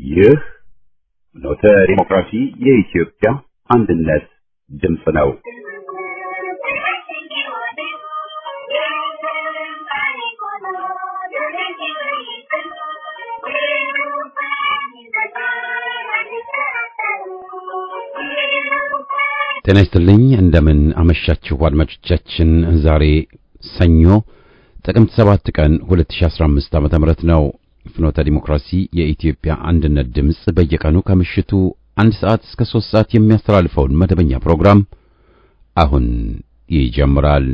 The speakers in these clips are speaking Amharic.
ይህ ኖተ ዲሞክራሲ የኢትዮጵያ አንድነት ድምፅ ነው። ጤና ይስጥልኝ እንደምን አመሻችሁ አድማጮቻችን። ዛሬ ሰኞ ጥቅምት 7 ቀን 2015 ዓመተ ምህረት ነው። ፍኖተ ዲሞክራሲ የኢትዮጵያ አንድነት ድምፅ በየቀኑ ከምሽቱ አንድ ሰዓት እስከ 3 ሰዓት የሚያስተላልፈውን መደበኛ ፕሮግራም አሁን ይጀምራል።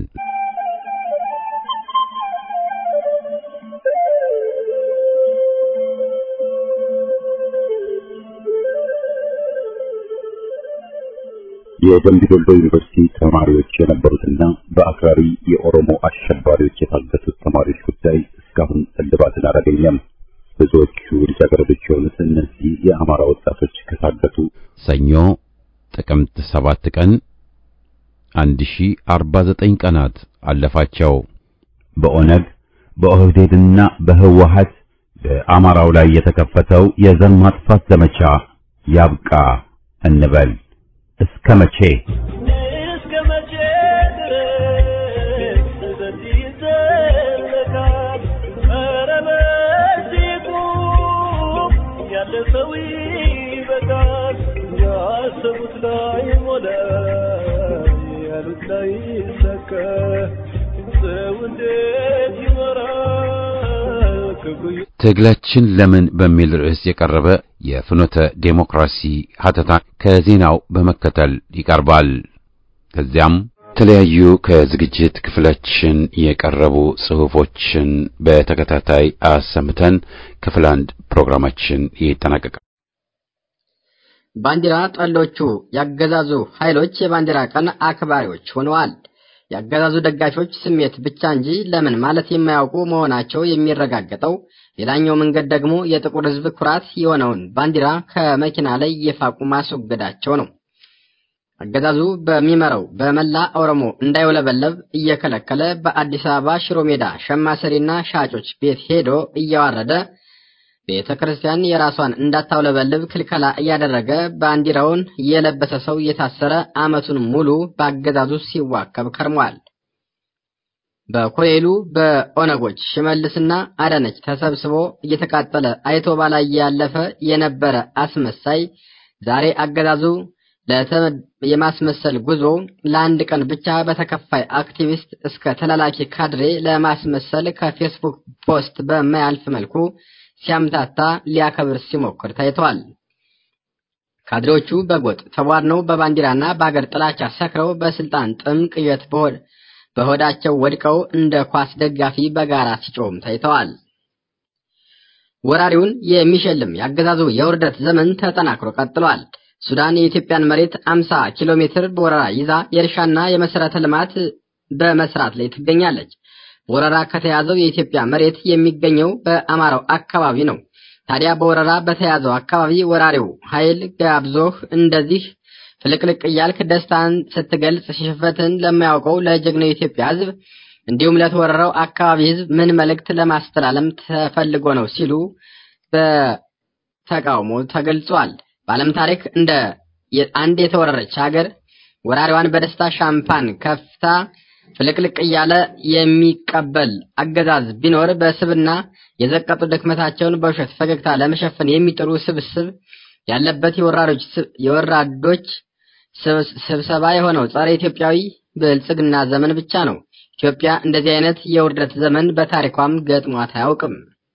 የደምቢ ዶሎ ዩኒቨርሲቲ ተማሪዎች የነበሩትና በአክራሪ የኦሮሞ አሸባሪዎች የታገቱት ተማሪዎች ጉዳይ እስካሁን እልባትን አላገኘም። ብዙዎቹ ልጃገረዶች የሆኑት እነዚህ የአማራ ወጣቶች ከታገቱ ሰኞ ጥቅምት 7 ቀን 1049 ቀናት አለፋቸው። በኦነግ በኦህዴድና በህወሀት በአማራው ላይ የተከፈተው የዘር ማጥፋት ዘመቻ ያብቃ እንበል። እስከ መቼ እስከ መቼ ድረስ በዚህ ይዘለቃል? ኧረ በዚህ ቁም፣ ያለ ሰው ይበቃል። ያሰቡት ላይ ሞላ፣ ያሉት ላይ ይሳካ። ሰው እንዴት ይኖራል? ክብሩ ትግላችን ለምን በሚል ርዕስ የቀረበ የፍኖተ ዴሞክራሲ ሀተታ ከዜናው በመከተል ይቀርባል። ከዚያም የተለያዩ ከዝግጅት ክፍላችን የቀረቡ ጽሑፎችን በተከታታይ አሰምተን ክፍል አንድ ፕሮግራማችን ይጠናቀቃል። ባንዲራ ጠሎቹ ያገዛዙ ኃይሎች የባንዲራ ቀን አክባሪዎች ሆነዋል። ያገዛዙ ደጋፊዎች ስሜት ብቻ እንጂ ለምን ማለት የማያውቁ መሆናቸው የሚረጋገጠው ሌላኛው መንገድ ደግሞ የጥቁር ሕዝብ ኩራት የሆነውን ባንዲራ ከመኪና ላይ እየፋቁ ማስወገዳቸው ነው። አገዛዙ በሚመራው በመላ ኦሮሞ እንዳይውለበለብ እየከለከለ በአዲስ አበባ ሽሮ ሜዳ ሸማ ሰሪና ሻጮች ቤት ሄዶ እያዋረደ ቤተ ክርስቲያን የራሷን እንዳታውለበልብ ክልከላ እያደረገ ባንዲራውን የለበሰ ሰው እየታሰረ ዓመቱን ሙሉ በአገዛዙ ሲዋከብ ከርሟል። በኮሌሉ በኦነጎች ሽመልስና አዳነች ተሰብስቦ እየተቃጠለ አይቶ ባላየ ያለፈ የነበረ አስመሳይ ዛሬ አገዛዙ የማስመሰል ጉዞ ለአንድ ቀን ብቻ በተከፋይ አክቲቪስት እስከ ተላላኪ ካድሬ ለማስመሰል ከፌስቡክ ፖስት በማያልፍ መልኩ ሲያምታታ ሊያከብር ሲሞክር ታይተዋል። ካድሬዎቹ በጎጥ ተቧድነው በባንዲራና በአገር ጥላቻ ሰክረው በስልጣን ጥም ቅዠት በሆዳቸው ወድቀው እንደ ኳስ ደጋፊ በጋራ ሲጮም ታይተዋል። ወራሪውን የሚሸልም ያገዛዙ የውርደት ዘመን ተጠናክሮ ቀጥሏል። ሱዳን የኢትዮጵያን መሬት 50 ኪሎ ሜትር በወረራ ይዛ የእርሻና የመሰረተ ልማት በመስራት ላይ ትገኛለች። በወረራ ከተያዘው የኢትዮጵያ መሬት የሚገኘው በአማራው አካባቢ ነው። ታዲያ በወረራ በተያዘው አካባቢ ወራሪው ኃይል ጋብዞህ እንደዚህ ፍልቅልቅ እያልክ ደስታን ስትገልጽ ሽፈትን ለማያውቀው ለጀግናው የኢትዮጵያ ሕዝብ እንዲሁም ለተወረረው አካባቢ ሕዝብ ምን መልእክት ለማስተላለፍ ተፈልጎ ነው ሲሉ በተቃውሞ ተገልጿል። በዓለም ታሪክ እንደ አንድ የተወረረች ሀገር ወራሪዋን በደስታ ሻምፓን ከፍታ ፍልቅልቅ እያለ የሚቀበል አገዛዝ ቢኖር በስብና የዘቀጡ ድክመታቸውን በውሸት ፈገግታ ለመሸፈን የሚጥሩ ስብስብ ያለበት የወራዶች ስብሰባ የሆነው ጸረ ኢትዮጵያዊ ብልጽግና ዘመን ብቻ ነው። ኢትዮጵያ እንደዚህ አይነት የውርደት ዘመን በታሪኳም ገጥሟት አያውቅም።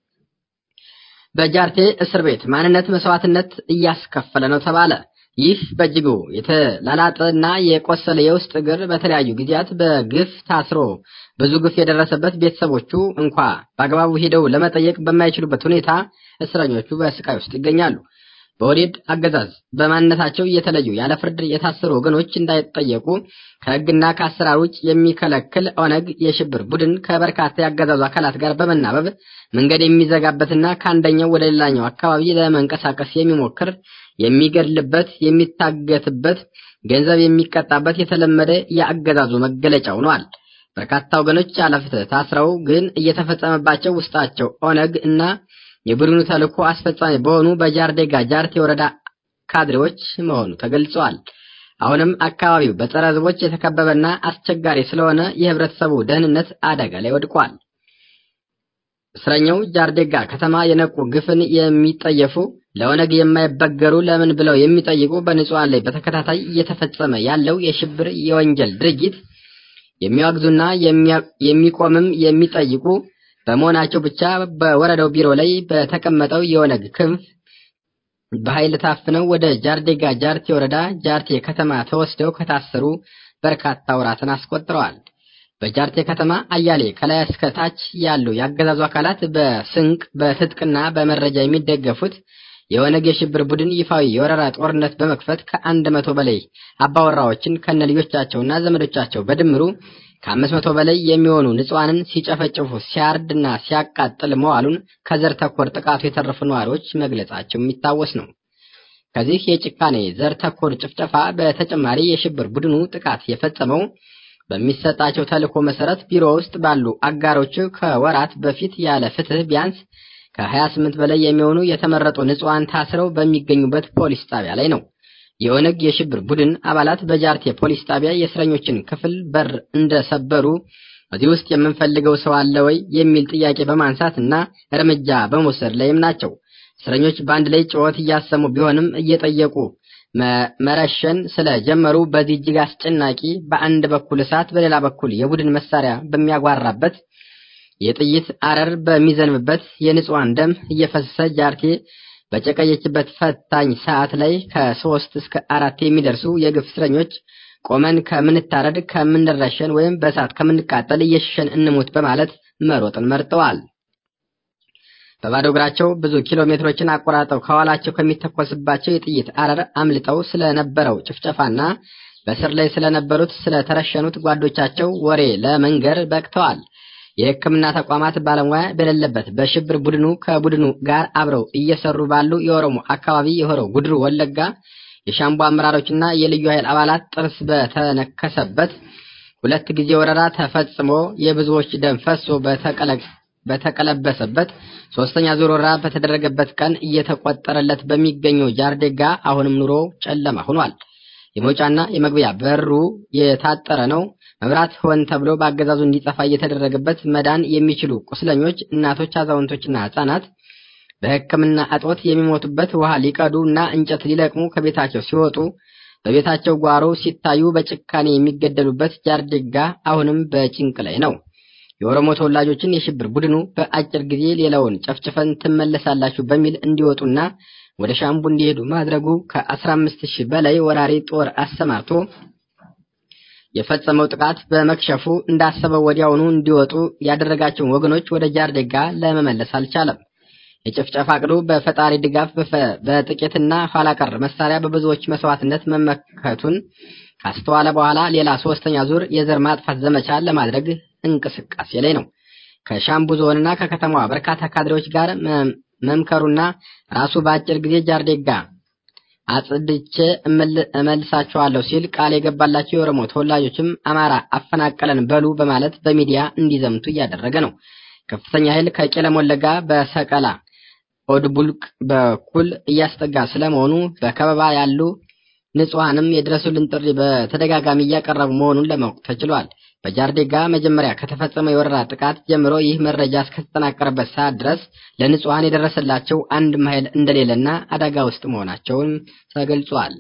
በጃርቴ እስር ቤት ማንነት መስዋዕትነት እያስከፈለ ነው ተባለ። ይህ በእጅጉ የተላላጠ እና የቆሰለ የውስጥ እግር በተለያዩ ጊዜያት በግፍ ታስሮ ብዙ ግፍ የደረሰበት ቤተሰቦቹ እንኳ በአግባቡ ሄደው ለመጠየቅ በማይችሉበት ሁኔታ እስረኞቹ በስቃይ ውስጥ ይገኛሉ። በወዴድ አገዛዝ በማንነታቸው እየተለዩ ያለ ፍርድ የታሰሩ ወገኖች እንዳይጠየቁ ከሕግና ከአሰራር ውጭ የሚከለክል ኦነግ የሽብር ቡድን ከበርካታ የአገዛዙ አካላት ጋር በመናበብ መንገድ የሚዘጋበትና ከአንደኛው ወደ ሌላኛው አካባቢ ለመንቀሳቀስ የሚሞክር የሚገድልበት፣ የሚታገትበት፣ ገንዘብ የሚቀጣበት የተለመደ የአገዛዙ መገለጫ ሆኗል። በርካታ ወገኖች ያለፍትህ ታስረው ግን እየተፈጸመባቸው ውስጣቸው ኦነግ እና የቡድኑ ተልዕኮ አስፈጻሚ በሆኑ በጃርዴጋ ጃርቴ ወረዳ ካድሬዎች መሆኑ ተገልጿል። አሁንም አካባቢው በጸረ ሕዝቦች የተከበበና አስቸጋሪ ስለሆነ የህብረተሰቡ ደህንነት አደጋ ላይ ወድቋል። እስረኛው ጃርዴጋ ከተማ የነቁ ግፍን የሚጠየፉ ለኦነግ የማይበገሩ ለምን ብለው የሚጠይቁ በንጹሃን ላይ በተከታታይ እየተፈጸመ ያለው የሽብር የወንጀል ድርጊት የሚያወግዙና የሚቆምም የሚጠይቁ በመሆናቸው ብቻ በወረዳው ቢሮ ላይ በተቀመጠው የኦነግ ክንፍ በኃይል ታፍነው ወደ ጃርዴጋ ጃርቴ ወረዳ ጃርቴ ከተማ ተወስደው ከታሰሩ በርካታ ወራትን አስቆጥረዋል። በጃርቴ ከተማ አያሌ ከላይ እስከ ታች ያሉ ያገዛዙ አካላት በስንቅ በትጥቅና በመረጃ የሚደገፉት የኦነግ የሽብር ቡድን ይፋዊ የወረራ ጦርነት በመክፈት ከአንድ መቶ በላይ አባወራዎችን ከነ ልጆቻቸውና ዘመዶቻቸው በድምሩ ከአምስት መቶ በላይ የሚሆኑ ንጹሃንን ሲጨፈጭፉ ሲያርድና ሲያቃጥል መዋሉን ከዘር ተኮር ጥቃቱ የተረፉ ነዋሪዎች መግለጻቸው የሚታወስ ነው። ከዚህ የጭካኔ ዘር ተኮር ጭፍጨፋ በተጨማሪ የሽብር ቡድኑ ጥቃት የፈጸመው በሚሰጣቸው ተልዕኮ መሰረት ቢሮ ውስጥ ባሉ አጋሮቹ ከወራት በፊት ያለ ፍትህ ቢያንስ ከ28 በላይ የሚሆኑ የተመረጡ ንጹሃን ታስረው በሚገኙበት ፖሊስ ጣቢያ ላይ ነው። የኦነግ የሽብር ቡድን አባላት በጃርቴ ፖሊስ ጣቢያ የእስረኞችን ክፍል በር እንደሰበሩ እዚህ ውስጥ የምንፈልገው ሰው አለ ወይ የሚል ጥያቄ በማንሳት እና እርምጃ በመውሰድ ላይም ናቸው። እስረኞች በአንድ ላይ ጩኸት እያሰሙ ቢሆንም እየጠየቁ መረሸን ስለጀመሩ በዚህ እጅግ አስጨናቂ በአንድ በኩል እሳት በሌላ በኩል የቡድን መሳሪያ በሚያጓራበት የጥይት አረር በሚዘንብበት የንጹሃን ደም እየፈሰሰ ጃርቴ በጨቀየችበት ፈታኝ ሰዓት ላይ ከሶስት እስከ አራት የሚደርሱ የግፍ እስረኞች ቆመን ከምንታረድ ከምንረሸን ወይም በእሳት ከምንቃጠል እየሸሸን እንሙት በማለት መሮጥን መርጠዋል። በባዶ እግራቸው ብዙ ኪሎ ሜትሮችን አቆራርጠው ከኋላቸው ከሚተኮስባቸው የጥይት አረር አምልጠው ስለነበረው ጭፍጨፋና በስር ላይ ስለነበሩት ስለተረሸኑት ጓዶቻቸው ወሬ ለመንገር በቅተዋል። የሕክምና ተቋማት ባለሙያ በሌለበት በሽብር ቡድኑ ከቡድኑ ጋር አብረው እየሰሩ ባሉ የኦሮሞ አካባቢ የሆረው ጉድሩ ወለጋ የሻምቡ አመራሮችና የልዩ ኃይል አባላት ጥርስ በተነከሰበት ሁለት ጊዜ ወረራ ተፈጽሞ የብዙዎች ደም ፈሶ በተቀለበሰበት ሶስተኛ ዙር ወረራ በተደረገበት ቀን እየተቆጠረለት በሚገኘው ጃርዴጋ አሁንም ኑሮ ጨለማ ሆኗል። የመውጫና የመግቢያ በሩ የታጠረ ነው። መብራት ሆን ተብሎ በአገዛዙ እንዲጠፋ እየተደረገበት መዳን የሚችሉ ቁስለኞች፣ እናቶች፣ አዛውንቶችና ህጻናት በሕክምና እጦት የሚሞቱበት ውሃ ሊቀዱ እና እንጨት ሊለቅሙ ከቤታቸው ሲወጡ በቤታቸው ጓሮ ሲታዩ በጭካኔ የሚገደሉበት ጃርዴጋ አሁንም በጭንቅ ላይ ነው። የኦሮሞ ተወላጆችን የሽብር ቡድኑ በአጭር ጊዜ ሌላውን ጨፍጭፈን ትመለሳላችሁ በሚል እንዲወጡና ወደ ሻምቡ እንዲሄዱ ማድረጉ ከ15 ሺህ በላይ ወራሪ ጦር አሰማርቶ የፈጸመው ጥቃት በመክሸፉ እንዳሰበው ወዲያውኑ እንዲወጡ ያደረጋቸውን ወገኖች ወደ ጃርዴጋ ለመመለስ አልቻለም። የጭፍጨፋ ዕቅዱ በፈጣሪ ድጋፍ በጥቂትና ኋላ ቀር መሳሪያ በብዙዎች መስዋዕትነት መመከቱን ካስተዋለ በኋላ ሌላ ሶስተኛ ዙር የዘር ማጥፋት ዘመቻ ለማድረግ እንቅስቃሴ ላይ ነው። ከሻምቡ ዞንና ከከተማዋ በርካታ ካድሬዎች ጋር መምከሩና ራሱ በአጭር ጊዜ ጃርዴጋ አጽድቼ እመልሳቸዋለሁ ሲል ቃል የገባላቸው የኦሮሞ ተወላጆችም አማራ አፈናቀለን በሉ በማለት በሚዲያ እንዲዘምቱ እያደረገ ነው። ከፍተኛ ኃይል ከቄለም ወለጋ በሰቀላ ኦድቡልቅ በኩል እያስጠጋ ስለመሆኑ በከበባ ያሉ ንጹሐንም የድረሱልን ጥሪ በተደጋጋሚ እያቀረቡ መሆኑን ለማወቅ ተችሏል። በጃርዴጋ መጀመሪያ ከተፈጸመ የወረራ ጥቃት ጀምሮ ይህ መረጃ እስከተጠናቀረበት ሰዓት ድረስ ለንጹሐን የደረሰላቸው አንድም ኃይል እንደሌለና አደጋ ውስጥ መሆናቸውን ተገልጿል።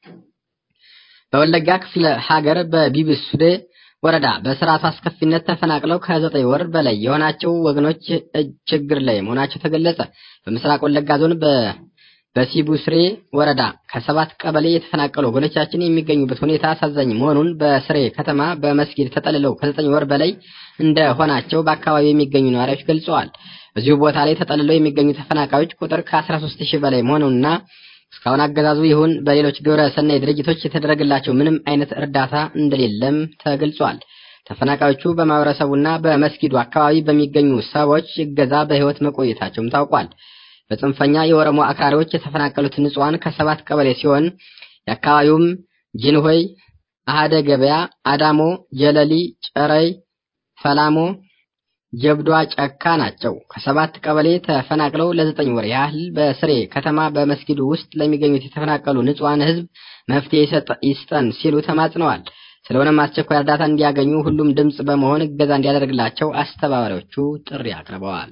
በወለጋ ክፍለ ሀገር በቢብሱዴ ወረዳ በስርዓቱ አስከፊነት ተፈናቅለው ከዘጠኝ ወር በላይ የሆናቸው ወገኖች ችግር ላይ መሆናቸው ተገለጸ። በምስራቅ ወለጋ ዞን በሲቡስሬ ወረዳ ከሰባት ቀበሌ የተፈናቀሉ ወገኖቻችን የሚገኙበት ሁኔታ አሳዛኝ መሆኑን በስሬ ከተማ በመስጊድ ተጠልለው ከዘጠኝ ወር በላይ እንደሆናቸው በአካባቢው የሚገኙ ነዋሪዎች ገልጸዋል። በዚሁ ቦታ ላይ ተጠልለው የሚገኙ ተፈናቃዮች ቁጥር ከ13 ሺህ በላይ መሆኑንና እስካሁን አገዛዙ ይሁን በሌሎች ግብረ ሰናይ ድርጅቶች የተደረገላቸው ምንም አይነት እርዳታ እንደሌለም ተገልጿል። ተፈናቃዮቹ በማህበረሰቡና በመስጊዱ አካባቢ በሚገኙ ሰዎች እገዛ በህይወት መቆየታቸውም ታውቋል። በጽንፈኛ የኦሮሞ አክራሪዎች የተፈናቀሉት ንጹሐን ከሰባት ቀበሌ ሲሆን የአካባቢውም ጂንሆይ፣ አሃደ ገበያ፣ አዳሞ፣ ጀለሊ፣ ጨረይ፣ ፈላሞ፣ ጀብዷ ጨካ ናቸው። ከሰባት ቀበሌ ተፈናቅለው ለዘጠኝ ወር ያህል በስሬ ከተማ በመስጊዱ ውስጥ ለሚገኙት የተፈናቀሉ ንጹሐን ህዝብ መፍትሄ ይስጠን ሲሉ ተማጽነዋል። ስለሆነም አስቸኳይ እርዳታ እንዲያገኙ ሁሉም ድምፅ በመሆን እገዛ እንዲያደርግላቸው አስተባባሪዎቹ ጥሪ አቅርበዋል።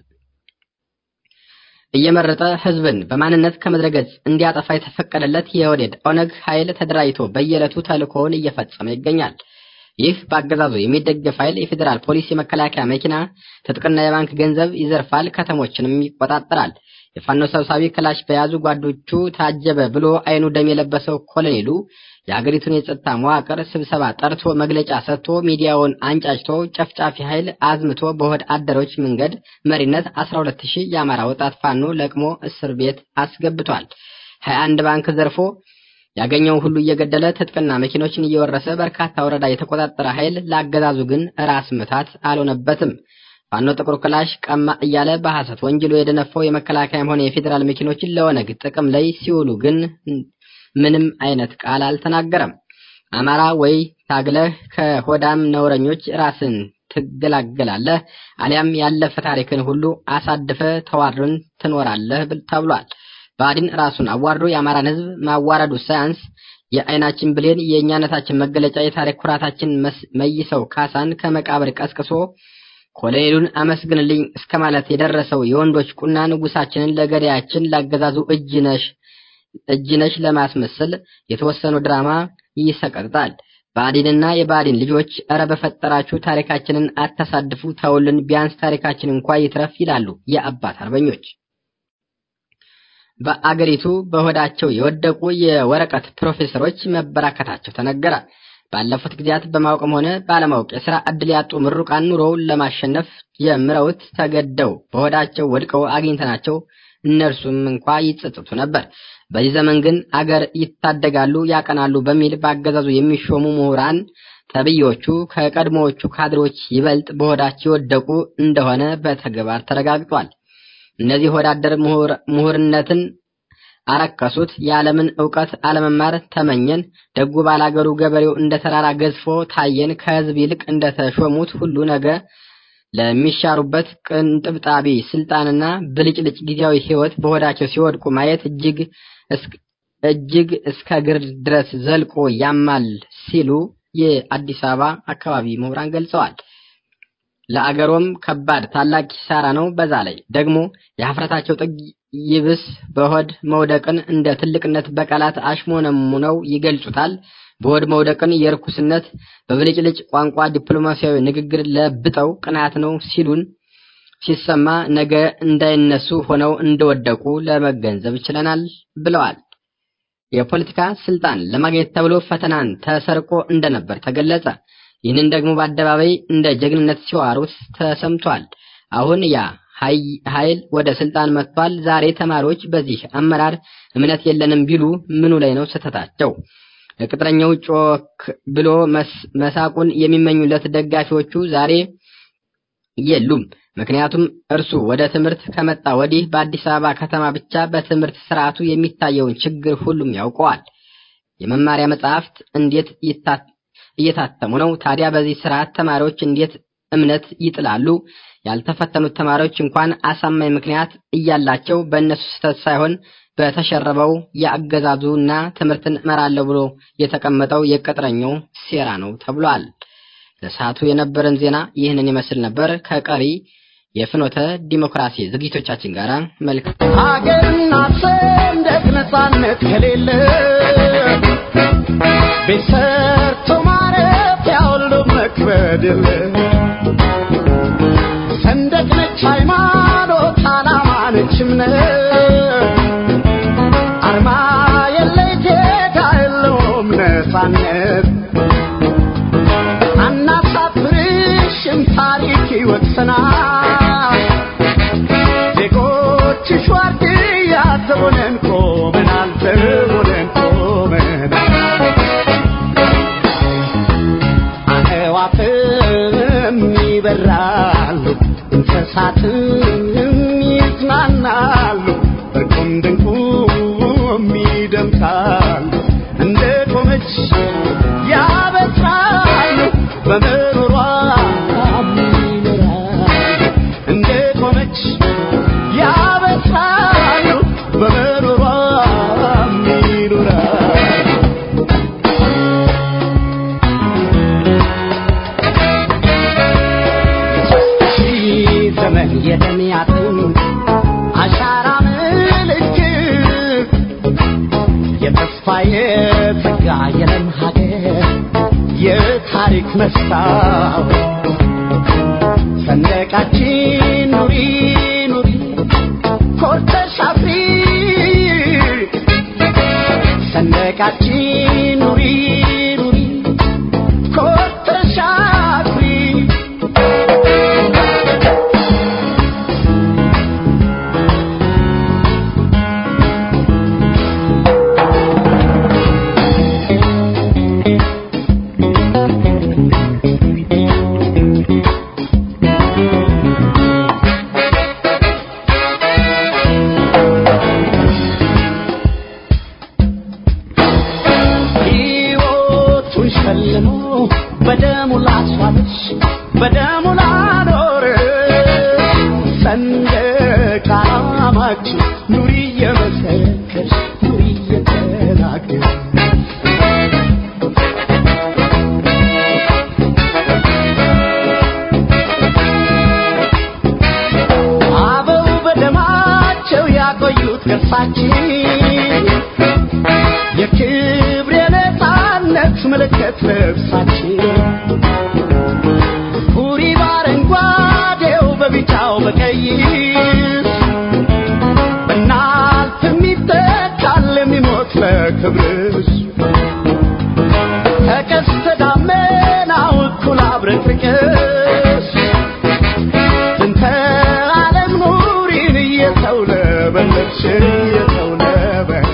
እየመረጠ ህዝብን በማንነት ከምድረገጽ እንዲያጠፋ የተፈቀደለት የወዴድ ኦነግ ኃይል ተደራጅቶ በየዕለቱ ተልእኮውን እየፈጸመ ይገኛል። ይህ በአገዛዙ የሚደገፍ ኃይል የፌዴራል ፖሊስ የመከላከያ መኪና ትጥቅና የባንክ ገንዘብ ይዘርፋል፣ ከተሞችንም ይቆጣጠራል። የፋኖ ሰብሳቢ ክላሽ በያዙ ጓዶቹ ታጀበ ብሎ አይኑ ደም የለበሰው ኮሎኔሉ የሀገሪቱን የጸጥታ መዋቅር ስብሰባ ጠርቶ መግለጫ ሰጥቶ ሚዲያውን አንጫጭቶ ጨፍጫፊ ኃይል አዝምቶ በሆድ አደሮች መንገድ መሪነት 12 ሺህ የአማራ ወጣት ፋኖ ለቅሞ እስር ቤት አስገብቷል። 21 ባንክ ዘርፎ ያገኘው ሁሉ እየገደለ ትጥቅና መኪኖችን እየወረሰ በርካታ ወረዳ የተቆጣጠረ ኃይል ለአገዛዙ ግን ራስ ምታት አልሆነበትም። ፋኖ ጥቁር ክላሽ ቀማ እያለ በሐሰት ወንጅሎ የደነፈው የመከላከያም ሆነ የፌዴራል መኪኖችን ለኦነግ ጥቅም ላይ ሲውሉ ግን ምንም አይነት ቃል አልተናገረም። አማራ ወይ ታግለህ ከሆዳም ነውረኞች ራስን ትገላገላለህ፣ አሊያም ያለፈ ታሪክን ሁሉ አሳድፈ ተዋርን ትኖራለህ ተብሏል። ብአዴን ራሱን አዋርዶ የአማራን ሕዝብ ማዋረዱ ሳያንስ የአይናችን ብሌን የእኛነታችን መገለጫ የታሪክ ኩራታችን መይሰው ካሳን ከመቃብር ቀስቅሶ ኮሎኔሉን አመስግንልኝ እስከ ማለት የደረሰው የወንዶች ቁና ንጉሳችንን ለገዳያችን ላገዛዙ እጅ ነሽ እጅ ነሽ ለማስመሰል የተወሰኑ ድራማ ይሰቀጥጣል። ብአዴንና የብአዴን ልጆች እረ በፈጠራችሁ ታሪካችንን አታሳድፉ፣ ተውልን፣ ቢያንስ ታሪካችን እንኳ ይትረፍ ይላሉ የአባት አርበኞች። በአገሪቱ በሆዳቸው የወደቁ የወረቀት ፕሮፌሰሮች መበራከታቸው ተነገረ። ባለፉት ጊዜያት በማወቅም ሆነ ባለማወቅ የሥራ ዕድል ያጡ ምሩቃን ኑሮውን ለማሸነፍ ጀምረውት ተገደው በሆዳቸው ወድቀው አግኝተናቸው እነርሱም እንኳ ይጸጽቱ ነበር። በዚህ ዘመን ግን አገር ይታደጋሉ፣ ያቀናሉ በሚል በአገዛዙ የሚሾሙ ምሁራን ተብዮቹ ከቀድሞዎቹ ካድሮች ይበልጥ በሆዳቸው የወደቁ እንደሆነ በተግባር ተረጋግጧል። እነዚህ ወዳደር ምሁርነትን አረከሱት። የዓለምን ዕውቀት አለመማር ተመኘን። ደጉ ባላገሩ ገበሬው እንደ ተራራ ገዝፎ ታየን። ከሕዝብ ይልቅ እንደተሾሙት ሁሉ ነገ ለሚሻሩበት ቅንጥብጣቢ ስልጣንና ብልጭልጭ ጊዜያዊ ሕይወት በሆዳቸው ሲወድቁ ማየት እጅግ እጅግ እስከ ግር ድረስ ዘልቆ ያማል ሲሉ የአዲስ አበባ አካባቢ ምሁራን ገልጸዋል። ለአገሮም ከባድ ታላቅ ኪሳራ ነው። በዛ ላይ ደግሞ የሀፍረታቸው ጥግ ይብስ በሆድ መውደቅን እንደ ትልቅነት በቃላት አሽሞነሙነው ይገልጹታል። በሆድ መውደቅን የርኩስነት በብልጭልጭ ቋንቋ ዲፕሎማሲያዊ ንግግር ለብጠው ቅናት ነው ሲሉን ሲሰማ ነገ እንዳይነሱ ሆነው እንደወደቁ ለመገንዘብ ችለናል ብለዋል። የፖለቲካ ስልጣን ለማግኘት ተብሎ ፈተናን ተሰርቆ እንደነበር ተገለጸ። ይህንን ደግሞ በአደባባይ እንደ ጀግንነት ሲዋሩት ተሰምቷል። አሁን ያ ኃይል ወደ ስልጣን መጥቷል። ዛሬ ተማሪዎች በዚህ አመራር እምነት የለንም ቢሉ ምኑ ላይ ነው ስህተታቸው? ቅጥረኛው ጮክ ብሎ መሳቁን የሚመኙለት ደጋፊዎቹ ዛሬ የሉም። ምክንያቱም እርሱ ወደ ትምህርት ከመጣ ወዲህ በአዲስ አበባ ከተማ ብቻ በትምህርት ስርዓቱ የሚታየውን ችግር ሁሉም ያውቀዋል። የመማሪያ መጽሐፍት እንዴት እየታተሙ ነው? ታዲያ በዚህ ስርዓት ተማሪዎች እንዴት እምነት ይጥላሉ? ያልተፈተኑት ተማሪዎች እንኳን አሳማኝ ምክንያት እያላቸው በእነሱ ስህተት ሳይሆን በተሸረበው የአገዛዙና ትምህርትን እመራለሁ ብሎ የተቀመጠው የቅጥረኛው ሴራ ነው ተብሏል። ለሰዓቱ የነበረን ዜና ይህንን ይመስል ነበር። ከቀሪ የፍኖተ ዲሞክራሲ ዝግጅቶቻችን ጋር መልካም ሀገርና ሰንደቅ ነጻነት ከሌለ ቤት ሰርቶ ማረፊያ ሁሉ መክበድ የለ ሰንደቅ ነች ሃይማኖት፣ ዓላማ ነች እምነት አርማ የለ ጌታ የለውም ነጻነት አናሳፍርሽም ታሪክ ይወቅሰናል ዜጎችሽ ዋርድያ ዘቦነን ቆመናል ዘቦነን ቆመናል አዕዋፍም ይበራሉ እንስሳትም ይዝናናሉ እርቁም ድንቁም ይደምቃሉ እንደ ቆመች ያበስራሉ በመኖሯ ይኖራሉ በኖሯም ይኖራል ሺህ ዘመን የደሚያጥም አሻራ ምልክት የተስፋ የጸጋ የለም ሀገር የታሪክ መስታወት ሰንደቃችን ኑሪ ኑሪ ኮርተሽ አፍሪ ሰንደቃችን ኑሪ ኑሪ ኮርተሽ አፍሪ ሕይወቱን ሸልሞ በደሙ ላስዋለች በደሙ ላኖር ሰንደቅ ዓላማችን ኑሪ እየመሰከርሽ ኑሪ እየተናገር አበው በደማቸው ያቆዩት ቅርሳችን የክብር የነፃነት ምልክት ልብሳችን ሁሪ በአረንጓዴው በቢጫው በቀይ በናልፍ የሚተካል የሚሞት ለክብርሽ ከቀስተ ደመናው እኩል አብረቅርቅሽ እንተ ዓለም ኑሪን እየተውለበለብሽ እየተውለበለብሽ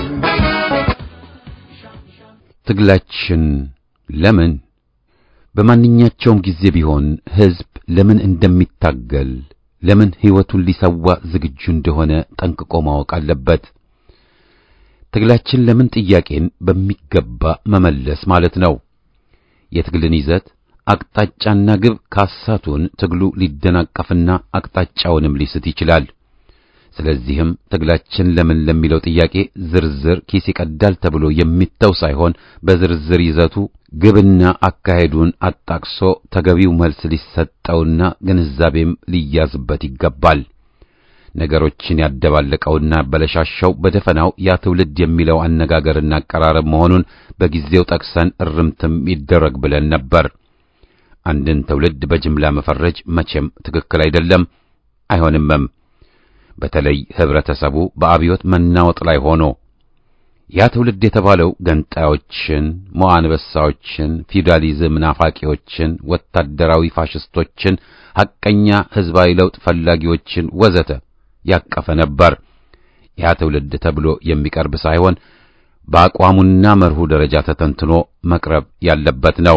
ትግላችን ለምን በማንኛቸውም ጊዜ ቢሆን ሕዝብ ለምን እንደሚታገል ለምን ሕይወቱን ሊሰዋ ዝግጁ እንደሆነ ጠንቅቆ ማወቅ አለበት። ትግላችን ለምን ጥያቄን በሚገባ መመለስ ማለት ነው። የትግልን ይዘት አቅጣጫና ግብ ካሳቱን ትግሉ ሊደናቀፍና አቅጣጫውንም ሊስት ይችላል። ስለዚህም ትግላችን ለምን ለሚለው ጥያቄ ዝርዝር ኪስ ይቀዳል ተብሎ የሚተው ሳይሆን በዝርዝር ይዘቱ ግብና አካሄዱን አጣቅሶ ተገቢው መልስ ሊሰጠውና ግንዛቤም ሊያዝበት ይገባል። ነገሮችን ያደባለቀውና ያበለሻሸው በደፈናው ያ ትውልድ የሚለው አነጋገርና አቀራረብ መሆኑን በጊዜው ጠቅሰን እርምትም ይደረግ ብለን ነበር። አንድን ትውልድ በጅምላ መፈረጅ መቼም ትክክል አይደለም፣ አይሆንምም። በተለይ ህብረተሰቡ በአብዮት መናወጥ ላይ ሆኖ ያ ትውልድ የተባለው ገንጣዮችን፣ ሞአንበሳዎችን፣ ፊውዳሊዝም ናፋቂዎችን፣ ወታደራዊ ፋሽስቶችን፣ ሐቀኛ ህዝባዊ ለውጥ ፈላጊዎችን ወዘተ ያቀፈ ነበር። ያ ትውልድ ተብሎ የሚቀርብ ሳይሆን በአቋሙና መርሁ ደረጃ ተተንትኖ መቅረብ ያለበት ነው።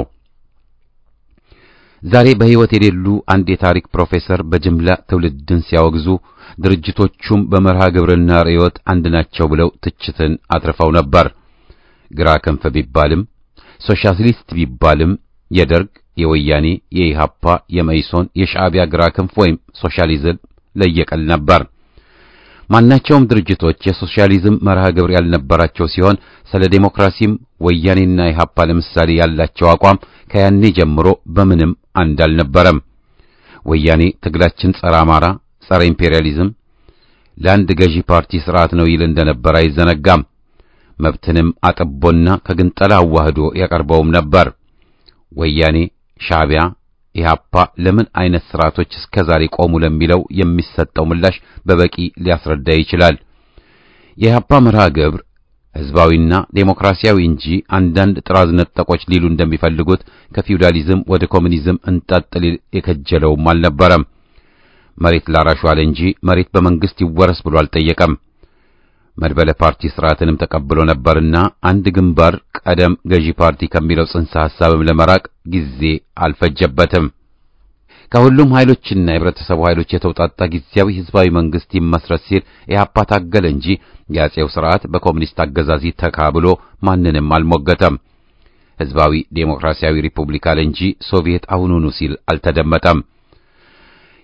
ዛሬ በሕይወት የሌሉ አንድ የታሪክ ፕሮፌሰር በጅምላ ትውልድን ሲያወግዙ ድርጅቶቹም በመርሃ ግብርና ርዕዮት አንድ ናቸው ብለው ትችትን አትርፈው ነበር። ግራ ክንፍ ቢባልም ሶሻሊስት ቢባልም የደርግ፣ የወያኔ፣ የኢሃፓ፣ የመኢሶን፣ የሻዕቢያ ግራ ክንፍ ወይም ሶሻሊዝም ለየቀል ነበር። ማናቸውም ድርጅቶች የሶሻሊዝም መርሃ ግብር ያልነበራቸው ሲሆን ስለ ዴሞክራሲም ወያኔና ኢሃፓ ለምሳሌ ያላቸው አቋም ከያኔ ጀምሮ በምንም አንድ አልነበረም። ወያኔ ትግላችን ጸረ አማራ፣ ጸረ ኢምፔሪያሊዝም፣ ለአንድ ገዢ ፓርቲ ስርዓት ነው ይል እንደነበር አይዘነጋም። መብትንም አጥቦና ከግንጠላ አዋህዶ ያቀርበውም ነበር። ወያኔ፣ ሻዕቢያ፣ ኢሃፓ ለምን አይነት ስርዓቶች እስከ ዛሬ ቆሙ ለሚለው የሚሰጠው ምላሽ በበቂ ሊያስረዳ ይችላል። የኢሃፓ መርሃ ግብር ህዝባዊና ዴሞክራሲያዊ እንጂ አንዳንድ ጥራዝ ነጠቆች ሊሉ እንደሚፈልጉት ከፊውዳሊዝም ወደ ኮሙኒዝም እንጣጥል የከጀለውም አልነበረም። መሬት ላራሹ አለ እንጂ መሬት በመንግስት ይወረስ ብሎ አልጠየቀም። መድበለ ፓርቲ ስርዓትንም ተቀብሎ ነበርና አንድ ግንባር ቀደም ገዢ ፓርቲ ከሚለው ጽንሰ ሐሳብም ለመራቅ ጊዜ አልፈጀበትም። ከሁሉም ኃይሎችና የህብረተሰቡ ኃይሎች የተውጣጣ ጊዜያዊ ህዝባዊ መንግስት ይመስረት ሲል ኢህአፓ ታገለ እንጂ የአጼው ስርዓት በኮሙኒስት አገዛዝ ይተካ ብሎ ማንንም አልሞገተም። ህዝባዊ ዴሞክራሲያዊ ሪፑብሊክ አለ እንጂ ሶቪየት አሁኑኑ ሲል አልተደመጠም።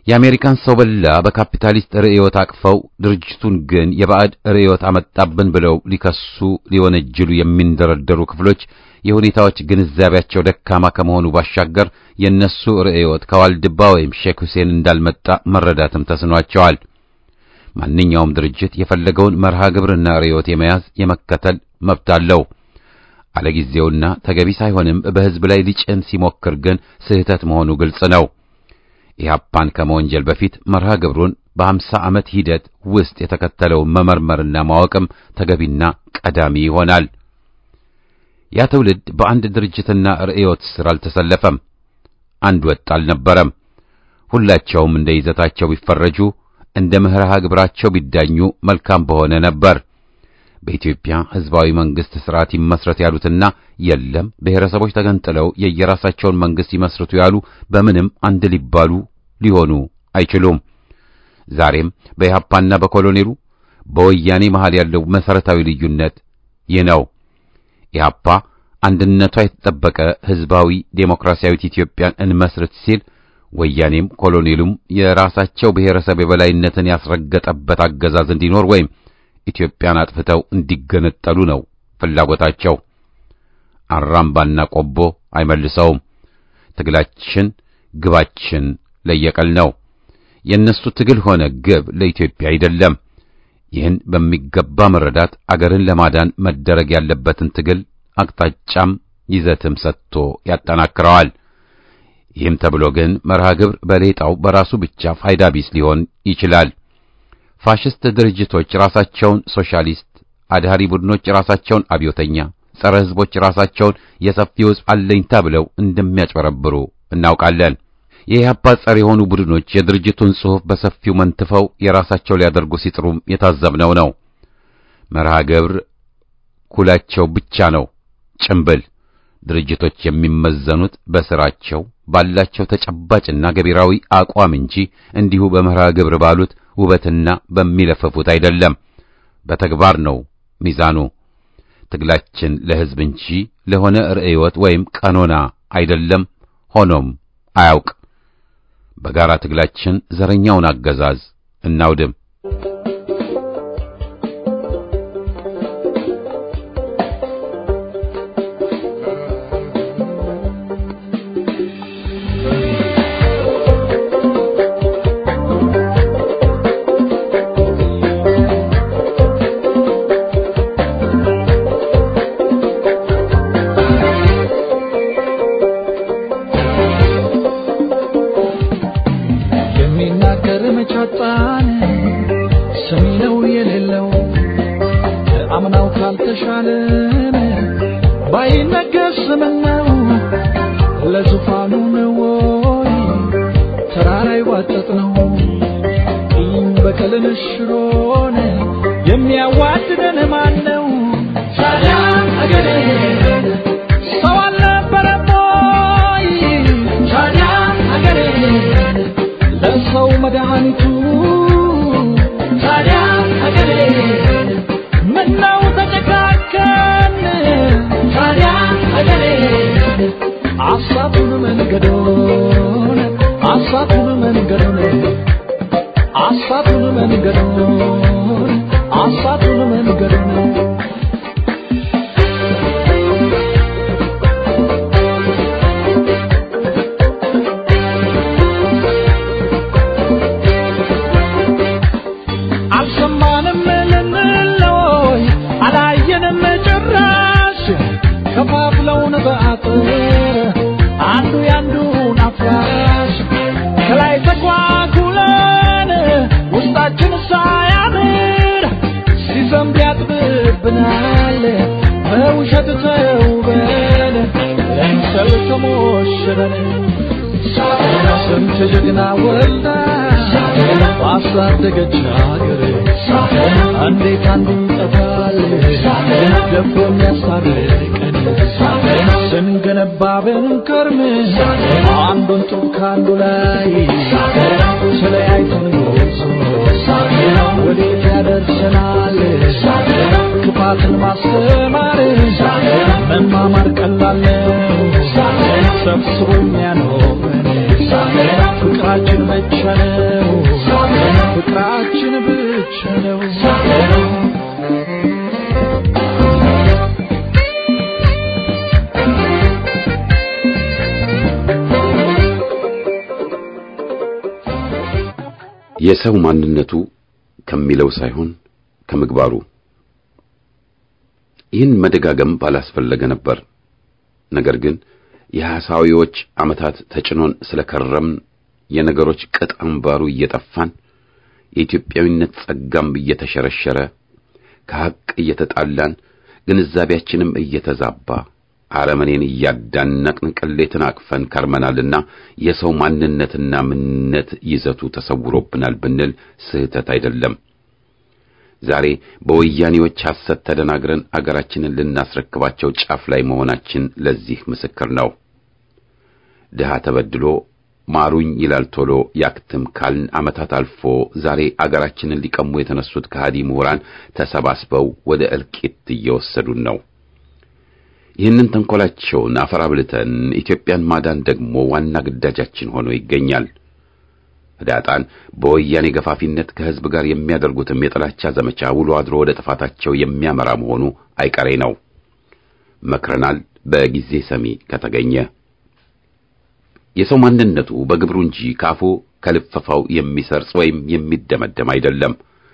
የአሜሪካን ሰው በላ በካፒታሊስት ርዕዮት አቅፈው ድርጅቱን ግን የባዕድ ርዕዮት አመጣብን ብለው ሊከሱ ሊወነጅሉ የሚንደረደሩ ክፍሎች የሁኔታዎች ግንዛቤያቸው ደካማ ከመሆኑ ባሻገር የነሱ ርዕዮት ከዋልድባ ወይም ሼክ ሁሴን እንዳልመጣ መረዳትም ተስኗቸዋል። ማንኛውም ድርጅት የፈለገውን መርሃ ግብርና ርዕዮት የመያዝ የመከተል መብት አለው። አለጊዜውና ተገቢ ሳይሆንም በሕዝብ ላይ ሊጭን ሲሞክር ግን ስህተት መሆኑ ግልጽ ነው። ኢህአፓን ከመወንጀል በፊት መርሃ ግብሩን በሀምሳ ዓመት ሂደት ውስጥ የተከተለውን መመርመርና ማወቅም ተገቢና ቀዳሚ ይሆናል። ያ ትውልድ በአንድ ድርጅትና ርዕዮት ስር አልተሰለፈም። አንድ ወጥ አልነበረም። ሁላቸውም እንደ ይዘታቸው ቢፈረጁ፣ እንደ መርሃ ግብራቸው ቢዳኙ መልካም በሆነ ነበር። በኢትዮጵያ ሕዝባዊ መንግስት ስርዓት ይመስረት ያሉትና የለም ብሔረሰቦች ተገንጥለው የየራሳቸውን መንግስት ይመስርቱ ያሉ በምንም አንድ ሊባሉ ሊሆኑ አይችሉም። ዛሬም በኢህአፓና በኮሎኔሉ በወያኔ መሃል ያለው መሰረታዊ ልዩነት ይህ ነው። ኢህአፓ አንድነቷ የተጠበቀ ሕዝባዊ ዴሞክራሲያዊት ኢትዮጵያን እንመስርት ሲል ወያኔም ኮሎኔሉም የራሳቸው ብሔረሰብ የበላይነትን ያስረገጠበት አገዛዝ እንዲኖር ወይም ኢትዮጵያን አጥፍተው እንዲገነጠሉ ነው ፍላጎታቸው። አራምባና ቆቦ አይመልሰውም። ትግላችን ግባችን ለየቀል ነው። የእነሱ ትግል ሆነ ግብ ለኢትዮጵያ አይደለም። ይህን በሚገባ መረዳት አገርን ለማዳን መደረግ ያለበትን ትግል አቅጣጫም ይዘትም ሰጥቶ ያጠናክረዋል። ይህም ተብሎ ግን መርሃ ግብር በሌጣው በራሱ ብቻ ፋይዳ ቢስ ሊሆን ይችላል። ፋሽስት ድርጅቶች ራሳቸውን ሶሻሊስት፣ አድሃሪ ቡድኖች ራሳቸውን አብዮተኛ፣ ጸረ ሕዝቦች ራሳቸውን የሰፊው ሕዝብ አለኝታ ብለው እንደሚያጭበረብሩ እናውቃለን። የኢህአፓ ጸር የሆኑ ቡድኖች የድርጅቱን ጽሑፍ በሰፊው መንትፈው የራሳቸው ሊያደርጉ ሲጥሩም የታዘብነው ነው። መርሃ ግብር ኩላቸው ብቻ ነው ጭምብል። ድርጅቶች የሚመዘኑት በስራቸው ባላቸው ተጨባጭና ገቢራዊ አቋም እንጂ እንዲሁ በመርሃ ግብር ባሉት ውበትና በሚለፈፉት አይደለም። በተግባር ነው ሚዛኑ። ትግላችን ለሕዝብ እንጂ ለሆነ ርዕዮት ወይም ቀኖና አይደለም፣ ሆኖም አያውቅ። በጋራ ትግላችን ዘረኛውን አገዛዝ እናውድም። የሚናገር መቻጣን ሰሚ ነው የሌለው አምናው ካልተሻለን ባይነገር ስምነው ለዙፋኑ ነው ወይ ተራራ ይዋጠጥ ነው ቂም በቀልን ሽሮን የሚያዋድደን ማን ነው ታዲያ አገሬ ሰው አልነበረም ወይ ታዲያ አገሬ ለሰው መድኃኒቱ ታዲያ አገሬ ምነው ተጨካከን ታዲያ አገሬ አሳቱን መንገዶን አሳቱን መንገዶን አሳቱን መንገዶን አሳቱን መንገዶን አልሰማንም ልንለይ አላየንም ጭራሽ ከፋፍለውን በአጥር አንዱ ያንዱን አፍራሽ ከላይ ተኳኩለን ውስጣችን ሳያምር ሲዘንብ ያጥብብናል በውሸት ተውበን ለምሰል ተሞሽረን ስንት ጀግና ወልዳ ባሳደገች ሀገር እንዴት አንዱ ይጠፋል ደፍሮ የሚያስታርቀን ስንገነባ ብንከርም አንዱን ጡብ ከአንዱ ላይ ስለያይተን ጎዞ ወዴት ያደርሰናል ክፋትን ማስተማር መማማር ቀላል ነው ሰብስቦ የሚያኖረን ፍቅር ፍቅራችን ብቻ ነው ፍቅራችን ብቻ ነው የሰው ማንነቱ ከሚለው ሳይሆን ከምግባሩ። ይህን መደጋገም ባላስፈለገ ነበር። ነገር ግን የሐሳዊዎች ዓመታት ተጭኖን ስለከረምን የነገሮች ቅጥ አምባሩ እየጠፋን የኢትዮጵያዊነት ጸጋም እየተሸረሸረ ከሐቅ እየተጣላን ግንዛቤያችንም እየተዛባ አረመኔን እያዳነቅን ቅሌትን አቅፈን ከርመናልና የሰው ማንነትና ምንነት ይዘቱ ተሰውሮብናል ብንል ስህተት አይደለም። ዛሬ በወያኔዎች ሐሰት ተደናግረን አገራችንን ልናስረክባቸው ጫፍ ላይ መሆናችን ለዚህ ምስክር ነው። ድሃ ተበድሎ ማሩኝ ይላል ቶሎ ያክትም ካልን ዓመታት አልፎ ዛሬ አገራችንን ሊቀሙ የተነሱት ከሃዲ ምሁራን ተሰባስበው ወደ እልቂት እየወሰዱን ነው። ይህንን ተንኮላቸውን አፈር አብልተን ኢትዮጵያን ማዳን ደግሞ ዋና ግዳጃችን ሆኖ ይገኛል። ህዳጣን በወያኔ ገፋፊነት ከህዝብ ጋር የሚያደርጉትም የጥላቻ ዘመቻ ውሎ አድሮ ወደ ጥፋታቸው የሚያመራ መሆኑ አይቀሬ ነው። መክረናል፣ በጊዜ ሰሚ ከተገኘ። የሰው ማንነቱ በግብሩ እንጂ ካፉ ከልፈፋው የሚሰርጽ ወይም የሚደመደም አይደለም።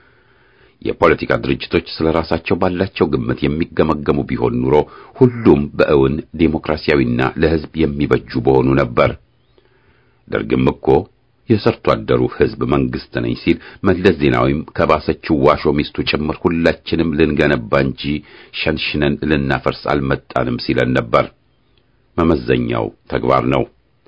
የፖለቲካ ድርጅቶች ስለ ራሳቸው ባላቸው ግምት የሚገመገሙ ቢሆን ኑሮ ሁሉም በእውን ዴሞክራሲያዊና ለህዝብ የሚበጁ በሆኑ ነበር። ደርግም እኮ የሰርቶ አደሩ ህዝብ መንግስት ነኝ ሲል መለስ ዜናዊም ከባሰችው ዋሾ ሚስቱ ጭምር ሁላችንም ልንገነባ እንጂ ሸንሽነን ልናፈርስ አልመጣንም ሲለን ነበር። መመዘኛው ተግባር ነው።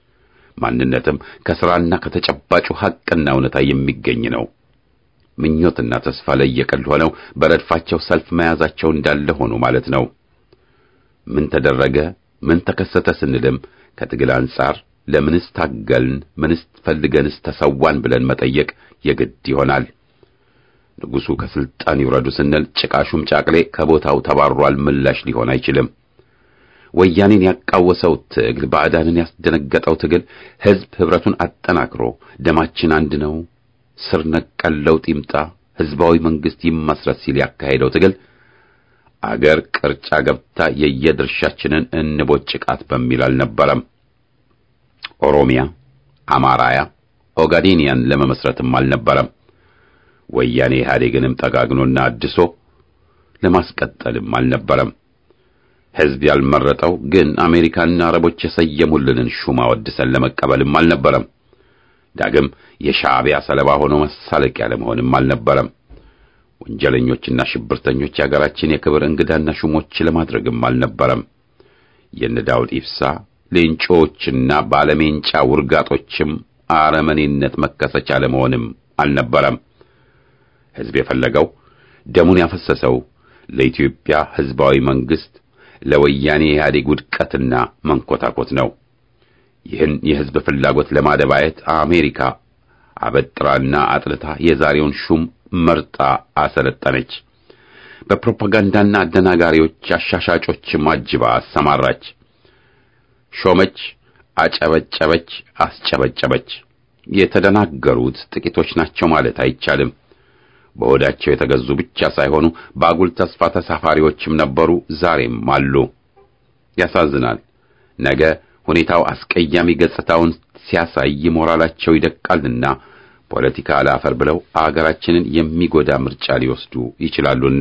ማንነትም ከሥራና ከተጨባጩ ሐቅና እውነታ የሚገኝ ነው። ምኞትና ተስፋ ለየቅል ሆነው በረድፋቸው ሰልፍ መያዛቸው እንዳለ ሆኖ ማለት ነው። ምን ተደረገ፣ ምን ተከሰተ ስንልም ከትግል አንጻር ለምንስ ታገልን፣ ምንስ ፈልገንስ ተሰዋን ብለን መጠየቅ የግድ ይሆናል። ንጉሡ ከስልጣን ይውረዱ ስንል ጭቃሹም ጫቅሌ ከቦታው ተባሯል ምላሽ ሊሆን አይችልም። ወያኔን ያቃወሰው ትግል፣ ባዕዳንን ያስደነገጠው ትግል ሕዝብ ኅብረቱን አጠናክሮ ደማችን አንድ ነው፣ ስር ነቀል ለውጥ ይምጣ፣ ሕዝባዊ መንግሥት ይመስረት ሲል ያካሄደው ትግል አገር ቅርጫ ገብታ የየድርሻችንን እንቦጭቃት በሚል አልነበረም። ኦሮሚያ፣ አማራያ፣ ኦጋዴኒያን ለመመስረትም አልነበረም። ወያኔ ኢህአዴግንም ጠጋግኖና አድሶ ለማስቀጠልም አልነበረም። ሕዝብ ያልመረጠው ግን አሜሪካና አረቦች የሰየሙልንን ሹም አወድሰን ለመቀበልም አልነበረም። ዳግም የሻዕቢያ ሰለባ ሆኖ መሳለቂያ ለመሆንም አልነበረም። ወንጀለኞችና ሽብርተኞች የአገራችን የክብር እንግዳና ሹሞች ለማድረግም አልነበረም። የነ ዳውድ ኢብሳ ሌንጮዎችና ባለሜንጫ ውርጋጦችም አረመኔነት መከሰቻ ለመሆንም አልነበረም። ሕዝብ የፈለገው ደሙን ያፈሰሰው ለኢትዮጵያ ሕዝባዊ መንግሥት ለወያኔ ኢህአዴግ ውድቀትና መንኮታኮት ነው። ይህን የሕዝብ ፍላጎት ለማደባየት አሜሪካ አበጥራና አጥልታ የዛሬውን ሹም መርጣ አሰለጠነች። በፕሮፓጋንዳና አደናጋሪዎች አሻሻጮችም አጅባ አሰማራች። ሾመች፣ አጨበጨበች፣ አስጨበጨበች። የተደናገሩት ጥቂቶች ናቸው ማለት አይቻልም። በሆዳቸው የተገዙ ብቻ ሳይሆኑ በአጉል ተስፋ ተሳፋሪዎችም ነበሩ፣ ዛሬም አሉ። ያሳዝናል። ነገ ሁኔታው አስቀያሚ ገጽታውን ሲያሳይ ሞራላቸው ይደቃልና ፖለቲካ አላፈር ብለው አገራችንን የሚጎዳ ምርጫ ሊወስዱ ይችላሉና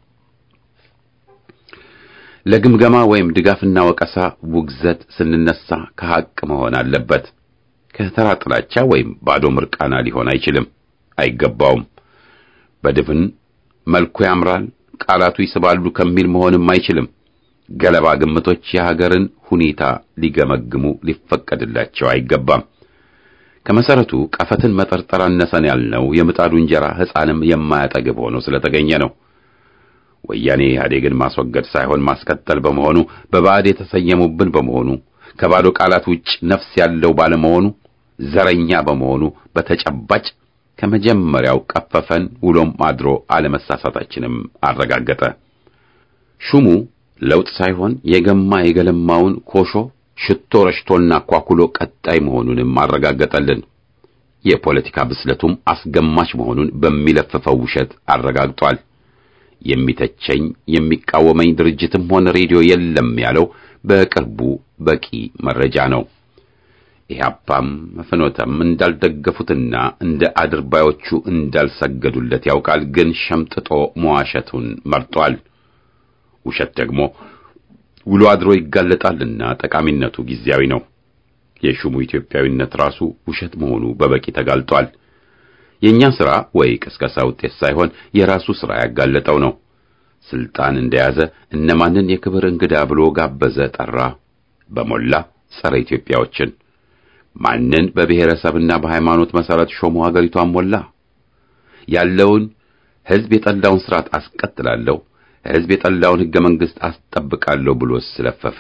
ለግምገማ ወይም ድጋፍና ወቀሳ ውግዘት ስንነሳ ከሐቅ መሆን አለበት። ከተራ ጥላቻ ወይም ባዶ ምርቃና ሊሆን አይችልም፣ አይገባውም። በድፍን መልኩ ያምራል፣ ቃላቱ ይስባሉ ከሚል መሆንም አይችልም። ገለባ ግምቶች የሀገርን ሁኔታ ሊገመግሙ ሊፈቀድላቸው አይገባም። ከመሰረቱ ቀፈትን መጠርጠር አነሰን ያልነው የምጣዱ እንጀራ ሕፃንም የማያጠግብ ሆኖ ስለተገኘ ነው። ወያኔ ኢህአዴግን ማስወገድ ሳይሆን ማስቀጠል በመሆኑ በባዕድ የተሰየሙብን በመሆኑ ከባዶ ቃላት ውጭ ነፍስ ያለው ባለመሆኑ ዘረኛ በመሆኑ በተጨባጭ ከመጀመሪያው ቀፈፈን፣ ውሎም አድሮ አለመሳሳታችንም አረጋገጠ። ሹሙ ለውጥ ሳይሆን የገማ የገለማውን ኮሾ ሽቶ ረሽቶና ኳኩሎ ቀጣይ መሆኑንም አረጋገጠልን። የፖለቲካ ብስለቱም አስገማች መሆኑን በሚለፍፈው ውሸት አረጋግጧል። የሚተቸኝ የሚቃወመኝ ድርጅትም ሆነ ሬዲዮ የለም ያለው በቅርቡ በቂ መረጃ ነው። ኢህአፓም ፍኖተም እንዳልደገፉትና እንደ አድርባዮቹ እንዳልሰገዱለት ያውቃል። ግን ሸምጥጦ መዋሸቱን መርጧል። ውሸት ደግሞ ውሎ አድሮ ይጋለጣልና ጠቃሚነቱ ጊዜያዊ ነው። የሹሙ ኢትዮጵያዊነት ራሱ ውሸት መሆኑ በበቂ ተጋልጧል። የኛ ሥራ ወይ ቅስቀሳ ውጤት ሳይሆን የራሱ ሥራ ያጋለጠው ነው። ስልጣን እንደያዘ እነማንን የክብር እንግዳ ብሎ ጋበዘ፣ ጠራ። በሞላ ጸረ ኢትዮጵያዎችን ማንን በብሔረሰብና በሃይማኖት መሰረት ሾሞ ሀገሪቷን ሞላ። ያለውን ሕዝብ የጠላውን ስርዓት አስቀጥላለሁ፣ ሕዝብ የጠላውን ሕገ መንግሥት አስጠብቃለሁ ብሎ ስለፈፈ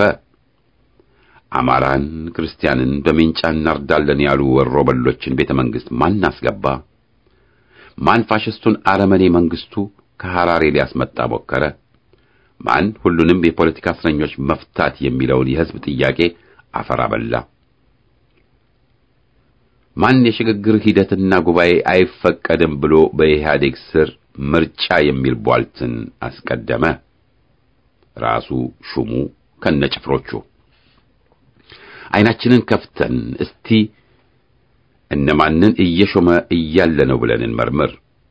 አማራን፣ ክርስቲያንን በሜንጫ እናርዳለን ያሉ ወሮ በሎችን ቤተ መንግሥት ማን አስገባ? ማን ፋሽስቱን አረመኔ መንግስቱ ከሐራሬ ሊያስመጣ ሞከረ? ማን ሁሉንም የፖለቲካ እስረኞች መፍታት የሚለውን የሕዝብ ጥያቄ አፈር አበላ? ማን የሽግግር ሂደትና ጉባኤ አይፈቀድም ብሎ በኢህአዴግ ስር ምርጫ የሚል ቧልትን አስቀደመ? ራሱ ሹሙ ከነጭፍሮቹ። ዓይናችንን ከፍተን እስቲ እነማንን እየሾመ እያለ ነው ብለን እንመርምር።